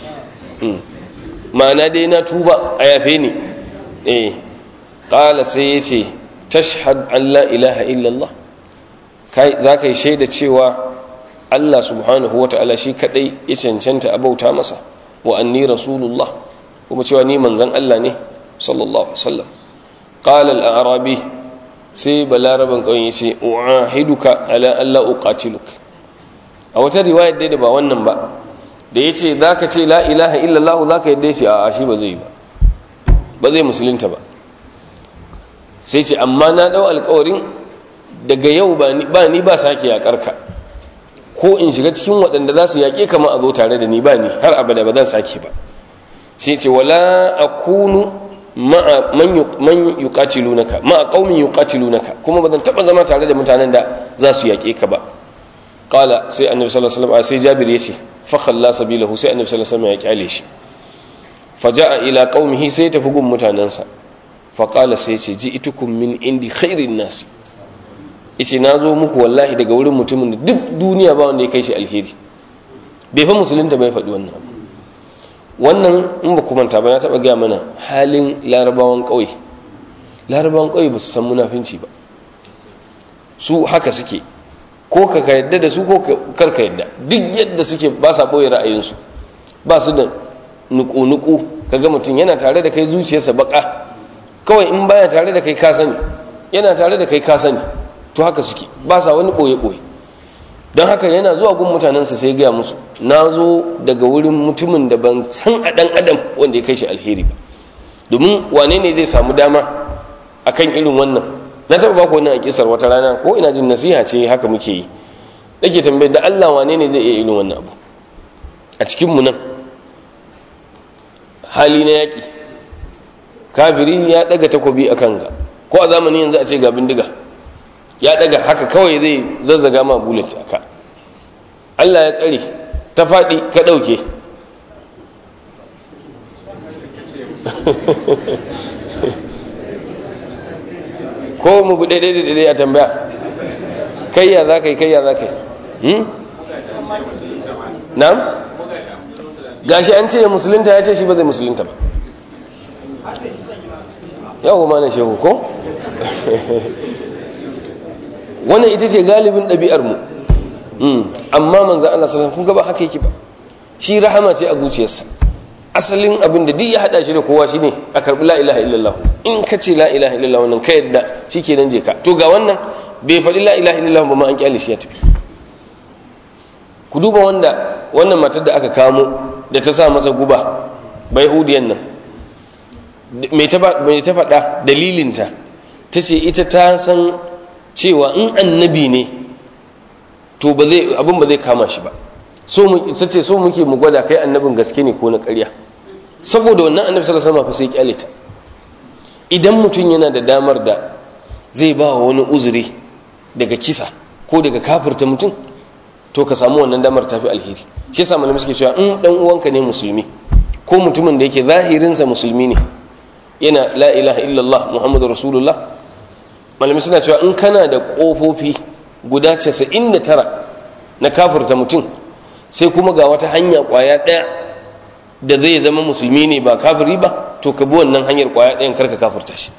ma'ana dai na tuba a yafe ni eh ƙala sai ya ce tashhad an la ilaha illallah za ka yi shaida cewa allah subhanahu wa ta'ala shi kadai ya cancanta a bauta masa wa anni rasulullah kuma cewa ni manzan allah ne sallallahu alaihi wasallam qala al-arabi sai balaraban ƙauyen ya ce u'ahiduka ala Allah uqatiluk a wata riwayar dai da ba wannan ba da ya ce za ka ce la ilaha illallah za ka yadda ya ce a shi ba zai ba ba zai musulunta ba sai ce amma na ɗau alkawarin daga yau ba ni ba sake yaƙar ka ko in shiga cikin waɗanda za su yaƙe kama a zo tare da ni ba ni har abada ba zan sake ba sai ce wala akunu ma'a man yuqatilunaka ma'a qaumin yuqatilunaka kuma bazan taba zama tare da mutanen da za su yake ka ba qala sai annabi sallallahu alaihi wasallam sai jabir yace fa khalla sabilahu sai annabi sallallahu alaihi wasallam ya kyale shi faja'a ila qaumihi sai tafi gun mutanansa fa qala sai yace ji'tukum min indi khairin nas yace nazo muku wallahi daga wurin mutumin da duk duniya ba wanda ya kai shi alheri bai fa musulunta bai faɗi wannan abu wannan in ba ku manta ba na taɓa gaya mana halin larabawan ƙauye larabawan ƙauye ba su san munafinci ba su haka suke ko ka yadda da su ko kar ka yadda duk yadda suke ba sa ɓoye ra'ayinsu ba su da nuku-nuku ka ga mutum yana tare da kai zuciyarsa baka kawai in baya tare da kai ka sani yana tare da kai ka sani to haka suke ba sa wani ɓoye-ɓoye don haka yana zuwa gun mutanensa sai gaya musu na zo daga wurin mutumin da ban san a ɗan adam wanda ya kai shi alheri ba domin wane ne zai samu dama akan irin wannan na taɓa baku wannan a kisar wata rana ko ina jin nasiha ce haka muke yi nake tambayar da Allah wane ne zai iya irin wannan abu a cikinmu nan hali na yaƙi kafiri ya ɗaga takobi a kanka ko a zamanin yanzu a ce ga bindiga ya ɗaga haka kawai zai zazzaga ma bullet a ka allah ya tsare ta faɗi ka ɗauke ko mu buɗe ɗaiɗaiɗaiɗai a tambaya kayya za ka yi kayya za ka yi na'am gashi an ce ya musulunta ya ce shi ba zai musulunta ba yawon ma na shehu ko wannan ita ce galibin ɗabi'armu amma manzan Allah sallallahu kun gaba haka yake ba shi rahama ce a zuciyarsa asalin abin da duk ya hada shi da kowa shine a karbi la ilaha illallah in ka ce la ilaha illallah wannan ka yadda shikenan je ka to ga wannan bai faɗi la ilaha illallah ba ma an kyale shi ya tafi ku duba wanda wannan matar da aka kamo da ta sa masa guba bai hudiyan nan mai ta faɗa dalilinta ta ce ita ta san cewa in annabi ne to abin ba zai kama shi ba ta ce so muke mu gwada kai annabin gaske ne ko na ƙarya saboda wannan annabi sallallahu alaihi wasallam fa sai kyale ta idan mutum yana da damar da zai ba wa wani uzuri daga kisa ko daga kafirta mutum to ka samu wannan damar tafi alheri shi yasa malamai suke cewa in dan uwanka ne musulmi ko mutumin da yake zahirinsa musulmi ne yana la ilaha illallah muhammadu rasulullah malamai suna cewa in kana da kofofi guda 99 na kafirta mutum sai kuma ga wata hanya kwaya daya da zai zama musulmi ne ba kafiri ba to ka bi wannan hanyar kwaya ɗayan karka kafirta shi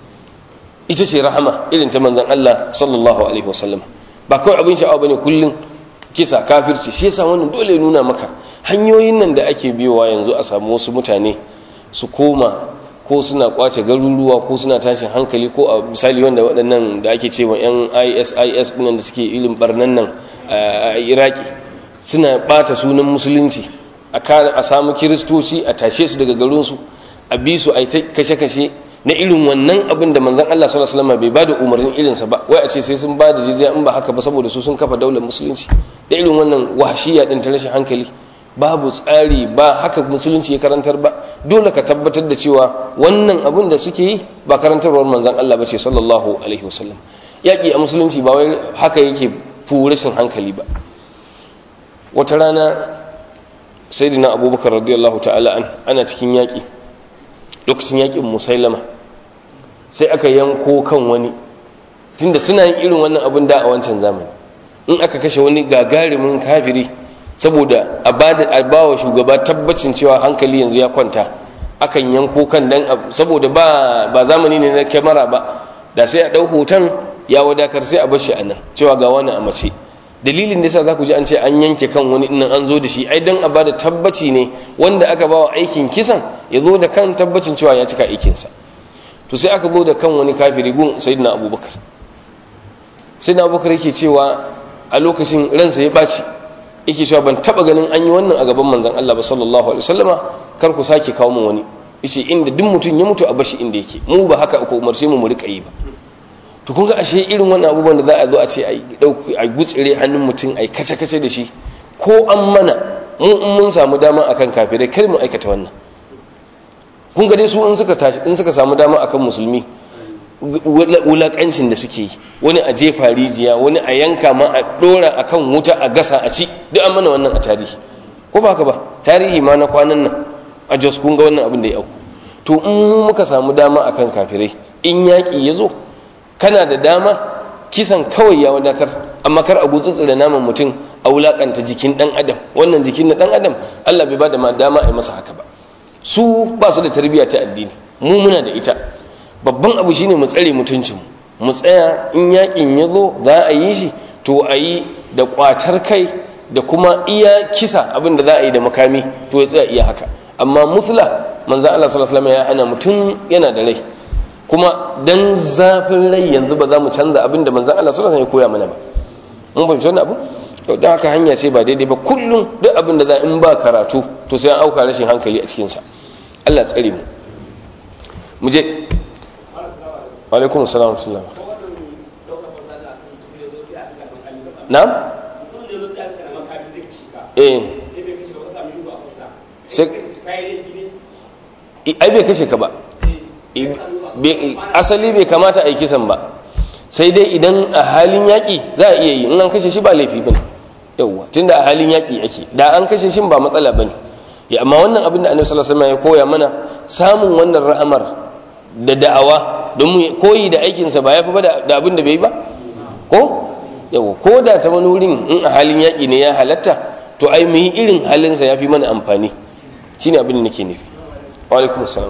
ita ce rahama irin ta manzon Allah sallallahu alaihi wasallam ba kawai abin sha'awa bane kullun kisa kafirci shi yasa wannan dole ya nuna maka hanyoyin nan da ake biyowa yanzu a samu wasu mutane su koma ko suna kwace garuruwa ko suna tashin hankali ko a misali wanda waɗannan da ake cewa yan ISIS nan da suke ilin barnan nan a Iraki suna bata sunan musulunci a samu kiristoci a tashe su daga garinsu a bi su a yi kashe-kashe na irin wannan abin da manzan Allah sallallahu alaihi wasallam bai bada umarnin irinsa ba wai a ce sai sun bada jizya in ba haka ba saboda su sun kafa daular musulunci da irin wannan wahashiya din ta rashin hankali babu tsari ba haka musulunci ya karantar ba dole ka tabbatar da cewa wannan abin da suke yi ba karantarwar manzan Allah ba ce sallallahu alaihi wasallam yaƙi a musulunci ba wai haka yake fu rashin hankali ba wata rana sayyidina abubakar radiyallahu ta'ala an ana cikin yaƙi lokacin yaƙin musailama sai aka yanko kan wani tunda suna yin irin wannan abin da a wancan zamani in aka kashe wani gagarumin kafiri saboda a ba wa shugaba tabbacin cewa hankali yanzu ya kwanta akan yanko kan dan saboda ba ba zamani ne na kyamara ba da sai a ɗau hoton ya wadatar sai a bar shi a nan cewa ga wani a mace dalilin da yasa za ku ji an ce an yanke kan wani nan an zo da shi ai dan a bada tabbaci ne wanda aka ba wa aikin kisan ya zo da kan tabbacin cewa ya cika aikinsa to sai aka zo da kan wani kafiri gun sayyidina abubakar sayyidina abubakar yake cewa a lokacin ransa ya ɓaci yake cewa ban taɓa ganin an yi wannan a gaban manzon Allah ba sallallahu alaihi wasallama kar ku sake kawo min wani yace inda duk mutum ya mutu a bashi inda yake mu ba haka aka umarce mu mu rika yi ba to kun ga ashe irin wannan abubuwan da za a zo a ce a gutsire hannun mutum a kace-kace da shi ko an mana mu in mun samu dama akan kafirai kar mu aikata wannan kun ga dai su in suka tashi in suka samu dama akan musulmi wulakancin da suke yi wani a jefa rijiya wani a yanka ma a dora akan wuta a gasa a ci duk an mana wannan a tarihi ko ba ka ba tarihi ma na kwanan nan a jos kun ga wannan abin da ya auku to in muka samu dama akan kafirai in yaƙi ya zo kana da dama kisan kawai ya wadatar amma kar a gutsutsura naman mutum a wulakanta jikin dan adam wannan jikin na dan adam Allah bai bada ma dama a yi masa haka ba su ba su da tarbiyya ta addini mu muna da ita babban abu shine mu tsare mutuncin mu tsaya in yakin ya zo za a yi shi to a yi da kwatar kai da kuma iya kisa abin da za a yi da makami to ya tsaya iya haka amma mutla manzo Allah sallallahu alaihi wasallam ya hana mutum yana da rai kuma dan zafin rai yanzu ba za mu canza abin da manzan Allah sallallahu alaihi ya koya mana ba mun fahimci wannan abu to dan haka hanya ce ba daidai ba kullum duk abin da za in ba karatu to sai an auka rashin hankali a cikin sa Allah tsare mu mu je wa alaikum assalam wa rahmatullah na'am eh ai bai kashe ka ba asali bai kamata a yi kisan ba sai dai idan a halin yaƙi za a iya yi in an kashe shi ba laifi bane yauwa tunda a halin yaƙi ake da an kashe shi ba matsala bane ya amma wannan abin da annabi sallallahu alaihi wasallam ya koya mana samun wannan rahamar da da'awa don mu koyi da aikinsa ba ya fi ba da abin da bai ba ko yau ko da ta wani wurin in a halin yaƙi ne ya halatta to ai mu yi irin halinsa ya fi mana amfani shi ne abin da nake nufi wa alaikum assalam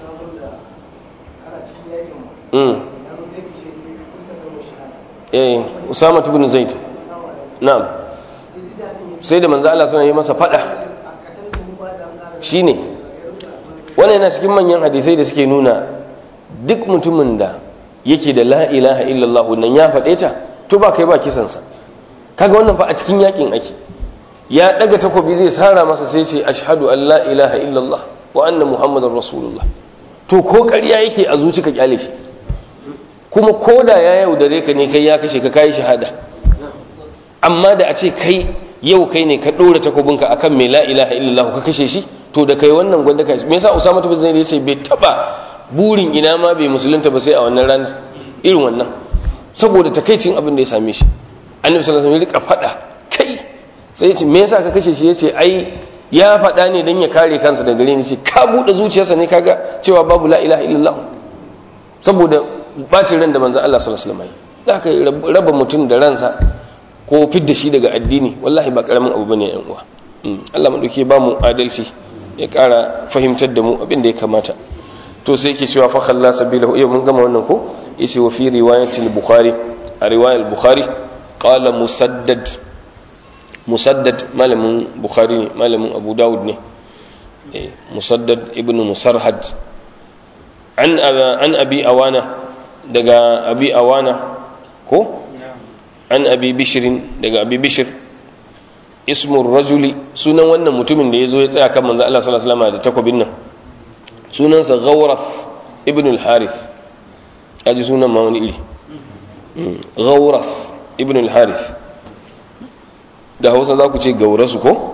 eh usama ibn zaid na'am sai da manzo Allah suna yi masa fada shine wannan yana cikin manyan hadisai da suke nuna duk mutumin da yake da la ilaha illallah nan ya faɗe ta to ba kai ba kisansa kaga wannan fa a cikin yakin ake ya daga takobi zai sara masa sai ce ashhadu an la ilaha illallah wa anna muhammadar rasulullah to ko ƙarya yake a zuci ka kyale shi kuma ko da ya yaudare ka ne kai ya kashe ka kayi shahada amma da a ce kai yau kai ne ka ɗora takobinka akan mai la ilaha illallah ka kashe shi to da kai wannan gwanda kai me yasa usama bin zaid yace bai taba burin ina ma bai musulunta ba sai a wannan ranar irin wannan saboda takaicin abin da ya same shi annabi sallallahu alaihi wasallam ya rika fada kai sai ya ce me yasa ka kashe shi yace ai ya fada ne dan ya kare kansa daga gare ni ce ka bude zuciyarsa ne kaga cewa babu la ilaha illallah saboda bacin ran da manzon Allah sallallahu alaihi wasallam da aka raba mutum da ransa ko fidda shi daga addini wallahi ba karamin abu bane yan uwa Allah madauke ba mu adalci ya kara fahimtar da mu abin da ya kamata to sai yake cewa fa khalla sabilahu yau mun gama wannan ko yace wa fi riwayatil bukhari a riwayar bukhari qala musaddad musaddad malamin bukhari ne malamin abu daud ne musaddad ibn musarhad an an abi awana daga abi awana ko an abi bishirin daga abi bishir ismur rajuli sunan wannan mutumin da ya zo ya tsaya kan manzo Allah sallallahu alaihi wasallam da takobin nan sunansa ghauraf ibn al-harith aji sunan ma wani iri ghauraf ibn al-harith da hausa za ku ce gaurasu ko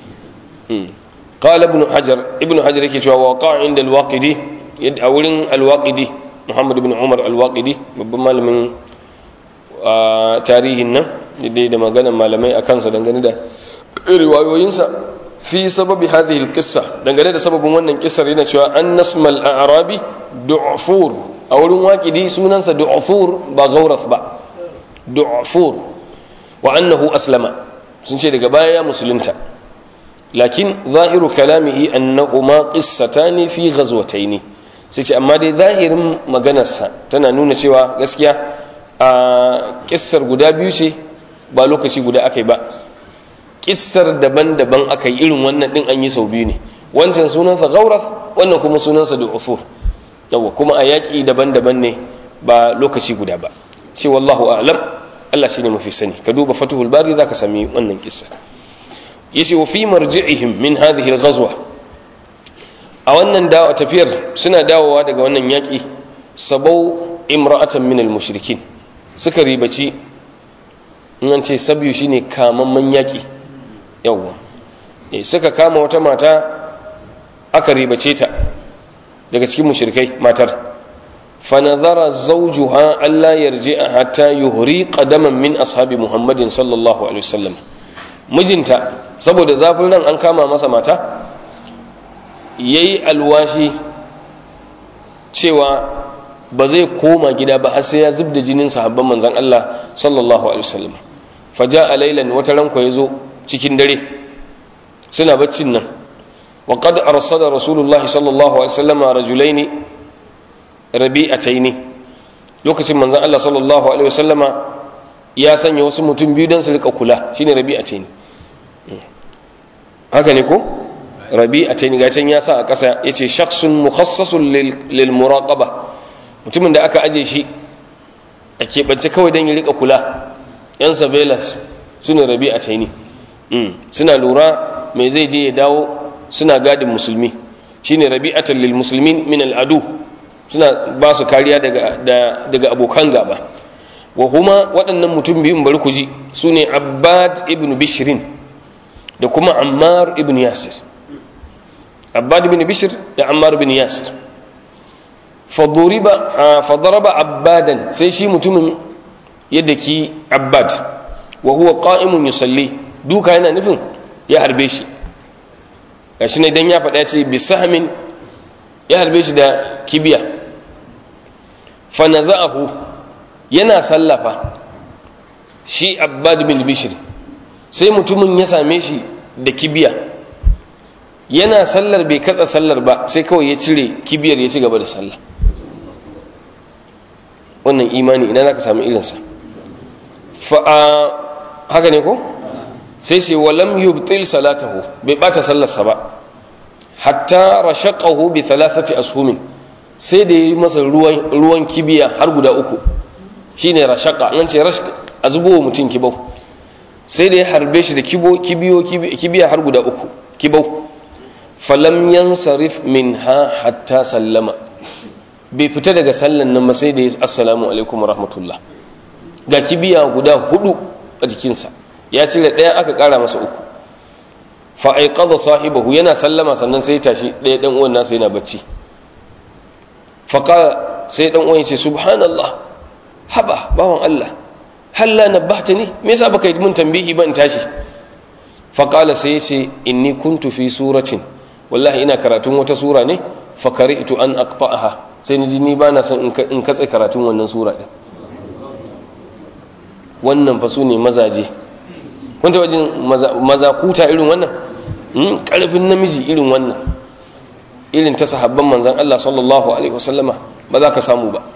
qala ibn hajar ibn hajar yake cewa waqa inda al-waqidi a wurin al-waqidi muhammad ibn umar al-waqidi babban malamin tarihin nan dai da maganar malamai a kansa dangane da riwayoyinsa fi sababi hadhihi alqissa dangane da sababin wannan kissar yana cewa an nasmal a'rabi du'fur a wurin waqidi sunansa du'fur ba gaurath ba du'fur wa annahu aslama sun ce daga baya ya musulunta lakin zahiru kalamihi annahuma qissatani fi ghazwataini sai ce amma dai zahirin maganarsa tana nuna cewa gaskiya a kissar guda biyu ce ba lokaci guda aka yi ba kissar daban-daban aka yi irin wannan din an yi sau biyu ne wancan sunansa gaurath wannan kuma sunansa du'ufur yawa kuma a yaƙi daban-daban ne ba lokaci guda ba ce wallahu a'lam Allah shine mafi sani ka duba fatuhul bari zaka sami wannan kissa yace wa fi marji'ihim min hadhihi al-ghazwa a wannan dawo tafiyar suna dawowa daga wannan yaƙi sabau imra'atan min al-mushrikin suka ribaci in an ce sabiyu shine kamamman yaƙi yawwa suka kama wata mata aka ribace ta daga cikin mushrikai matar fanazara zawjuha alla yarji'a hatta yuhri qadaman min ashabi muhammadin sallallahu alaihi wasallam mijinta saboda zafin ran an kama masa mata yayi alwashi cewa ba zai koma gida ba har sai ya zub da jinin sahabban manzon Allah sallallahu alaihi wasallam faja laylan wata ranko yazo cikin dare suna baccin nan wa qad arsala rasulullahi sallallahu alaihi wasallam rajulaini rabi'ataini lokacin manzon Allah sallallahu alaihi wasallama ya sanya wasu mutum biyu dan su rika kula shine rabi'ataini haka ne ko rabi'ataini ga can ya sa a ƙasa yace shakhsun mukhassasun lil muraqaba mutumin da aka aje shi a keɓance kawai don ya rika kula yan surveillance su ne rabi a taini suna lura mai zai je ya dawo suna gadin musulmi shi ne rabi'atan lil musulmin min al'adu suna ba su kariya daga abokan gaba wa kuma waɗannan mutum biyun bari ku ji su ne abbad ibn bishirin da kuma ammar ibn yasir abbad bin bishr da ammar bin yasir faduriba fadaraba abbadan sai shi mutumin yadda ki abbad wa huwa qa'imun yusalli duka yana nufin ya harbe shi gashi ne dan ya faɗa ce bi sahmin ya harbe shi da kibiya fa naza'ahu yana sallafa shi abbad bin bishr sai mutumin ya same shi da kibiya yana sallar bai katsa sallar ba sai kawai ya cire kibiyar ya ci gaba da sallah wannan imani ina za ka samu irinsa haka ne ko sai sai walam yubtil salatahu bai bata sallarsa ba hatta rashaqahu bi thalathati ashumin sai da yi masa ruwan ruwan kibiya har guda uku shine rashaqa nan ce rashq a zubo mutum kibau sai da ya harbe shi da kibo kibiyo kibiya har guda uku kibau falam yansarif minha hatta sallama bai fita daga sallan nan ba sai da ya assalamu alaikum rahmatullah ga kibiya guda hudu a jikinsa ya cire ɗaya aka ƙara masa uku fa'aiƙaza sahibahu yana sallama sannan sai tashi ɗaya ɗan uwan nasa yana bacci faƙa sai ɗan uwan ce subhanallah haba bawan Allah halla na bata ne me yasa baka yi mun tambihi ba in tashi faƙala sai ce inni kuntu fi suratin wallahi ina karatun wata sura ne fakari'tu an aqta'aha sai ni ji ni ba na son in katse karatun wannan sura ɗin wannan fa su ne mazaje kun taɓa jin maza kuta irin wannan ƙarfin namiji irin wannan irin ta sahabban manzan Allah sallallahu alaihi wasallama ba za ka samu ba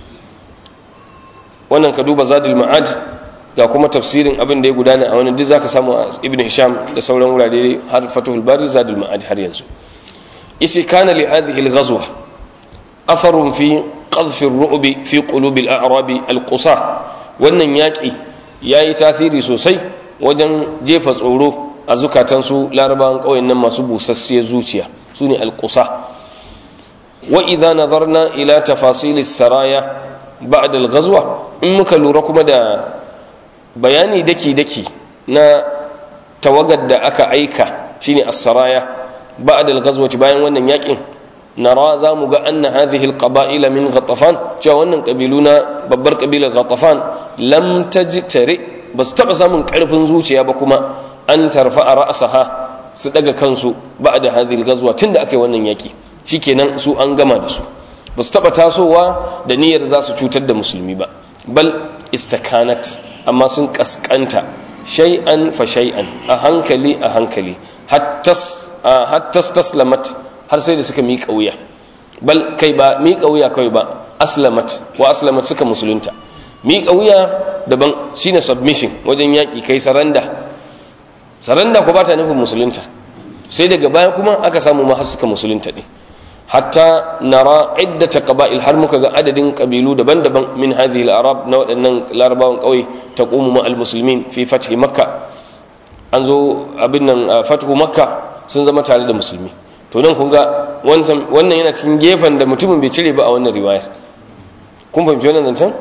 wannan ka duba zadul ma'ad ga kuma tafsirin abin da ya gudana a wani duk za ka samu a ibn hisham da sauran wurare har fatuhul bari zadul ma'ad har yanzu isi kana li hadhihi al-ghazwa atharun fi qadhfi ar-ru'bi fi qulubi al-a'rabi al-qusa wannan yaƙi ya yi tasiri sosai wajen jefa tsoro a zukatansu larabawan ƙauyen nan masu busassiyar zuciya su ne alƙusa wa idza nazarna ila tafasilis saraya ba'da al-ghazwa in muka lura kuma da bayani daki-daki na tawagar da aka aika shine as-saraya ba'da al-ghazwati bayan wannan yaƙin nara za mu ga anna hadhihi alqaba'ila min ghatafan cewa wannan kabilu na babbar kabilar ghatafan lam tajtari ba su taba samun karfin zuciya ba kuma an tarfa a ra'saha su daga kansu ba'da hadhihi alghazwa tunda aka yi wannan yaki shikenan su an gama da su ba su taba tasowa da niyyar za su cutar da musulmi ba bal istakanat amma sun kaskanta shay'an fa shay'an a hankali a hankali hatta hatta taslamat har sai da suka miƙa wuya bal kai ba miƙa wuya kawai ba aslamat wa aslamat suka musulunta miƙa wuya daban shine submission wajen yaƙi kai saranda saranda ko ba ta nufin musulunta sai daga baya kuma aka samu ma har suka musulunta ne hatta nara iddata qaba'il har muka ga adadin kabilu daban-daban min hadhihi al-arab na waɗannan larabawan ƙauye taqumu ma al-muslimin fi fathi makka an zo abin nan fathu makka sun zama tare da musulmi to nan kun ga wannan yana cikin gefen da mutumin bai cire ba a wannan riwayar kun fahimci wannan zancen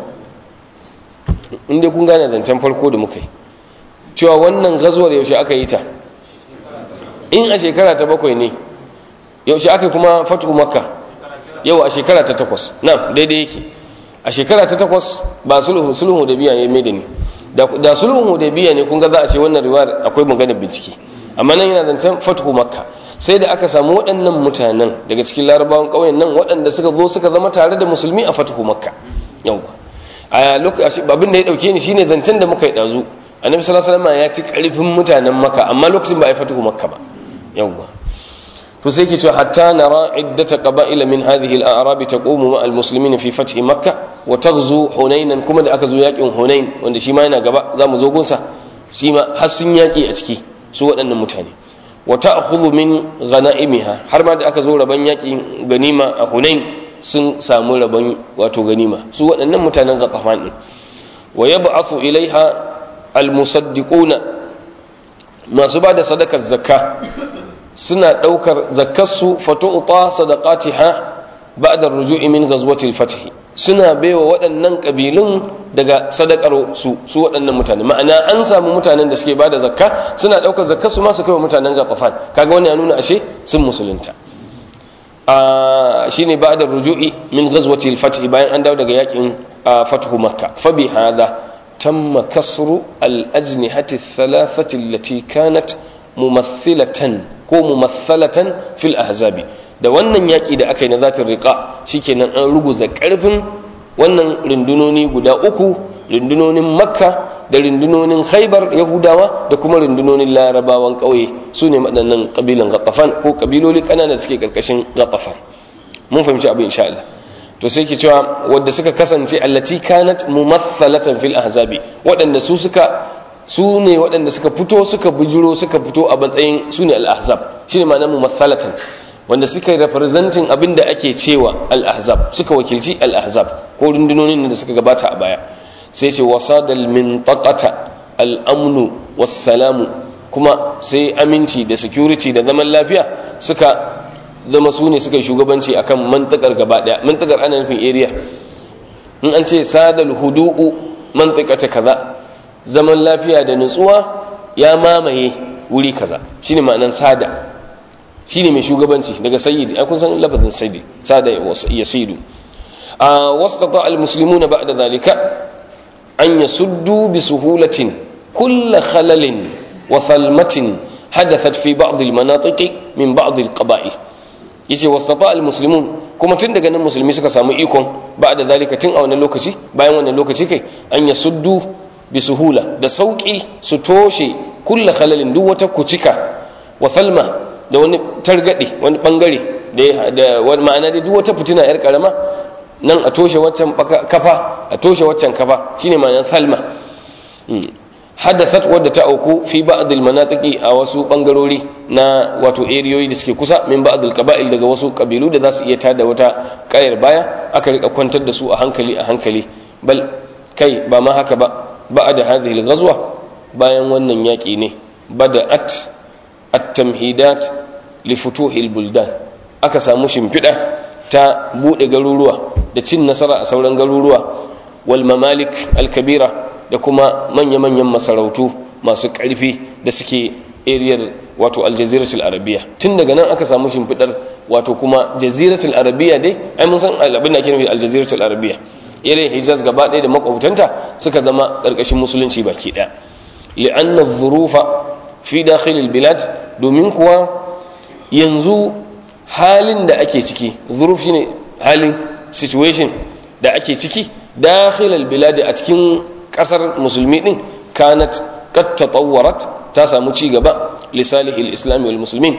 inda kun gane zancen farko da muka yi cewa wannan gazuwar yaushe aka yi ta in a shekara ta bakwai ne yaushe aka kuma fatu makka yau a shekara ta takwas na daidai yake a shekara ta takwas ba sulhun da biya ya mai da ni da sulhun da biya ne kun ga za a ce wannan riwayar akwai maganar bincike amma nan yana zancen fatu makka sai da aka samu waɗannan mutanen daga cikin larabawan ƙauyen nan waɗanda suka zo suka zama tare da musulmi a fatuhu makka yau a lokacin abin da ya ɗauke ni shine zancen da muka yi ɗazu annabi sallallahu alaihi wasallam ya ci ƙarfin mutanen makka amma lokacin ba a yi fatuhu makka ba yau to sai ke cewa hatta nara iddata qaba'ila min hadhihi al-a'rab taqumu ma al-muslimin fi fathi makka wa taghzu hunainan kuma da aka zo yakin hunain wanda shi ma yana gaba zamu zo gunsa shi ma har sun yaki a ciki su waɗannan mutane wa ta'khudhu min ghanaimiha har ma da aka zo raban yakin ganima a Hunain sun samu raban wato ganima su waɗannan mutanen Ghatafan din wa yab'athu ilaiha almusaddiquna masu bada sadakar zakka suna daukar zakkar su fatu'ta sadaqatiha ba'da ar-ruju'i min ghazwati al-fath suna baiwa waɗannan ƙabilun daga sadakar su su waɗannan mutane ma'ana an samu mutanen da suke bada zakka suna ɗaukar zakka su ma su kai wa mutanen gatafan kaga wani ya nuna ashe sun musulunta shine ba'da ruju'i min ghazwati al-fath bayan an dawo daga yakin fathu makka fa bi hadha tamma kasru al-ajnihati ath-thalathati allati kanat mumathilatan ko mumathalatan fil ahzabi da wannan yaƙi da aka yi na zatin riƙa shikenan an ruguza ƙarfin wannan rundunoni guda uku rundunonin makka da rundunonin khaibar yahudawa da kuma rundunonin larabawan ƙauye su ne waɗannan ƙabilan gattafan ko ƙabiloli ƙanana suke ƙarƙashin gattafan mun fahimci abin insha Allah to sai ke cewa wadda suka kasance allati kanat mumathalatan fil ahzabi waɗanda su suka su ne waɗanda suka fito suka bujuro suka fito a matsayin su ne al-ahzab shine ma'ana mumathalatan wanda suka yi representing abin da ake cewa al-ahzab suka wakilci al-ahzab ko rundunonin da suka gabata a baya sai ce wasadal mintaqata al-amnu was-salamu kuma sai aminci da security da zaman lafiya suka zama su ne suka yi shugabanci akan mantakar gaba daya mantakar ana nufin area in an ce sadal hudu'u mantakata kaza zaman lafiya da nutsuwa ya mamaye wuri kaza shine ma'anan sada shine mai shugabanci daga sayyidi ai kun san lafazin sayyidi sada ya sayyidu a wastata almuslimuna ba'da zalika an yasuddu bi suhulatin kull khalalin wa thalmatin hadathat fi ba'd almanatiq min ba'd alqaba'il yace wastata almuslimun kuma tun daga nan musulmi suka samu ikon ba'da zalika tun a wannan lokaci bayan wannan lokaci kai an yasuddu bi suhula da sauki su toshe kull khalalin duk wata kucika wa thalma da wani targaɗe wani ɓangare da wani ma'ana da duk wata fitina yar karama nan a toshe waccan kafa a toshe waccan kafa shine ma'anar salma hadathat wadda ta auku fi ba'd al-manatiqi a wasu bangarori na wato eriyoyi da suke kusa min ba'd al-qaba'il daga wasu kabilu da za su iya tada wata kayar baya aka rika kwantar da su a hankali a hankali bal kai ba ma haka ba ba'da hadhihi al-ghazwa bayan wannan yaki ne bada'at at-tamhidat li futuhil buldan aka samu shimfiɗa ta buɗe garuruwa da cin nasara a sauran garuruwa wal mamalik al-kabira da kuma manya-manyan masarautu masu ƙarfi da suke ariyar wato aljaziratul arabiya tun daga nan aka samu shimfiɗar wato kuma jaziratul arabiya dai ai mun san abin da ake nufi aljaziratul arabiya irin hijaz gaba ɗaya da makwabtanta suka zama ƙarƙashin musulunci baki ɗaya li'anna dhurufa fi dakhilil bilad domin kuwa yanzu halin da ake ciki zuruf shine halin situation da ake ciki dakhilal bilad a cikin kasar musulmi din kanat qad tatawwarat ta samu ci gaba li salihil islam wal muslimin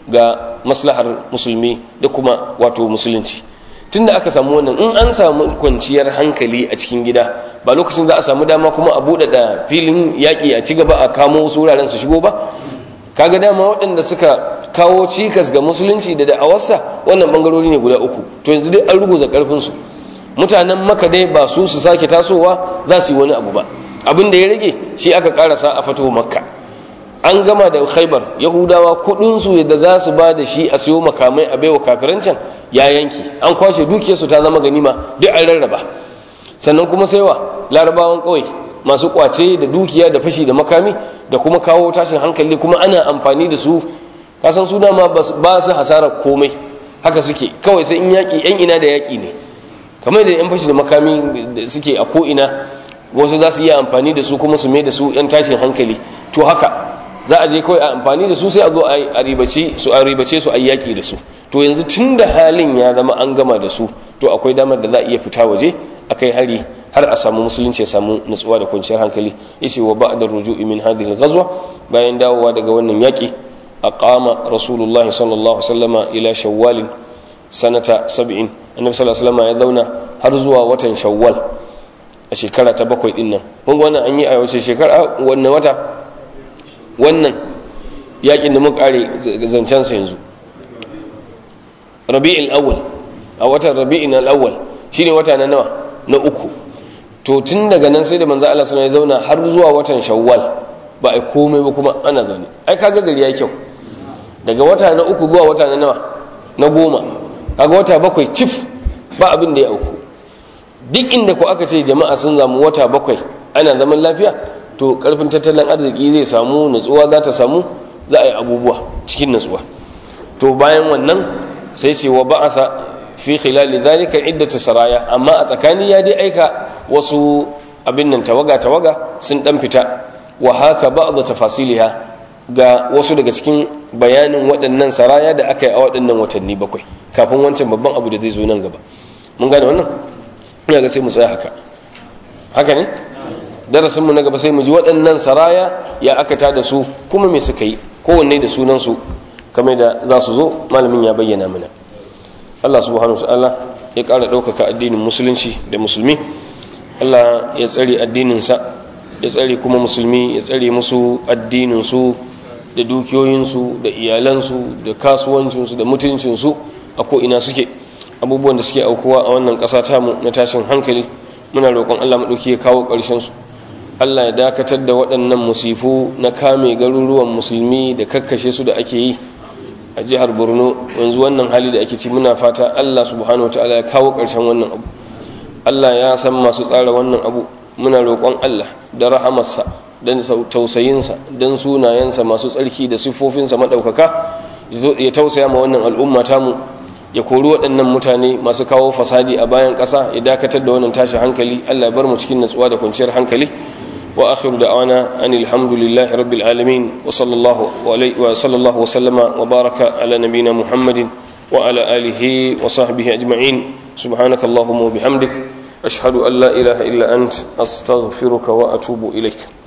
ga maslahar musulmi da kuma wato musulunci tunda aka samu wannan in an samu kwanciyar hankali a cikin gida ba lokacin za a samu dama kuma a buɗe da filin yaƙi a ci gaba a kamo wasu wuraren su shigo ba kaga dama waɗanda suka kawo cikas ga musulunci da da'awarsa wannan bangarori ne guda uku to yanzu dai an ruguza ƙarfinsu mutanen maka dai ba su su sake tasowa za su yi wani abu ba abin da ya rage shi aka karasa a fito makka an gama da khaibar yahudawa kudinsu yadda za su ba da shi a siyo makamai a baiwa kafirancin ya yanki an kwashe dukiyarsu ta zama ganima duk an rarraba sannan kuma saiwa larabawan kawai masu kwace da dukiya da fashi da makami da kuma kawo tashin hankali kuma ana amfani da su kasan su dama ba su hasara komai haka suke kawai sai in yaƙi yan ina da yaƙi ne kamar da yan fashi da makami da suke a ko'ina wasu za su iya amfani da su kuma su mai da su yan tashin hankali to haka za a je kawai a amfani da su sai a zo a ribace su a ribace su a yaƙi da su to yanzu tun da halin ya zama an gama da su to akwai damar da za a iya fita waje a kai hari har a samu musulunci ya samu nutsuwa da kwanciyar hankali yace wa ba'da ruju'i min hadhihi al-ghazwa bayan dawowa daga wannan yaƙi aqama rasulullahi sallallahu alaihi wasallama ila shawwal sanata 70 annabi sallallahu alaihi wasallama ya zauna har zuwa watan shawwal a shekara ta bakwai din nan kun wannan an yi a wace shekara wannan wata wannan yakin da muka kare zancen sa yanzu rabi'ul awwal a watan rabi'ul awwal shine wata na nawa na uku to tun daga nan sai da manzo Allah sallallahu alaihi zauna har zuwa watan shawwal ba ai komai ba kuma ana zaune ai kaga gari ya kyau daga wata na uku zuwa wata na nawa na goma kaga wata bakwai cif ba abin da ya auku duk inda ku aka ce jama'a sun zamu wata bakwai ana zaman lafiya to karfin tattalin arziki zai samu nutsuwa za ta samu za a yi abubuwa cikin nutsuwa to bayan wannan sai ce wa ba'atha fi khilali dhalika iddatu saraya amma a tsakani ya dai aika wasu abin nan tawaga tawaga sun dan fita wa haka ba'd tafasiliha ga wasu daga cikin bayanin waɗannan saraya da aka yi a waɗannan watanni bakwai kafin wancan babban abu da zai zo nan gaba mun gane wannan ina ga sai mu tsaya haka haka ne darasinmu na gaba sai mu ji waɗannan saraya ya aka tada su kuma me suka yi kowanne da sunansu kamar da za su zo malamin ya bayyana mana Allah subhanahu ta'ala ya ƙara ɗaukaka addinin musulunci da musulmi Allah ya tsare addininsa ya tsare kuma musulmi ya tsare musu addininsu da dukiyoyinsu da iyalansu da kasuwancinsu da mutuncinsu a ko'ina suke abubuwan da suke aukuwa a wannan ƙasa tamu na tashin hankali muna roƙon Allah maɗauki ya kawo ƙarshensu Allah ya dakatar da waɗannan musifu na kame garuruwan musulmi da kakkashe su da ake yi a jihar borno yanzu wannan hali da ake ci muna fata Allah subhanahu wataala ya kawo ƙarshen wannan abu Allah ya san masu tsara wannan abu muna roƙon Allah da rahamarsa don tausayinsa don sunayensa masu tsarki da siffofinsa maɗaukaka ya tausaya ma wannan al'umma tamu ya kori waɗannan mutane masu kawo fasadi a bayan ƙasa ya dakatar da wannan tashi hankali Allah ya bar mu cikin natsuwa da kwanciyar hankali wa akhiru da'wana anil hamdulillahi rabbil alamin wa sallallahu wa sallallahu wa sallama wa baraka ala nabina muhammadin wa ala alihi wa sahbihi ajma'in subhanakallahumma wa bihamdik ashhadu an la ilaha illa ant astaghfiruka wa atubu ilaik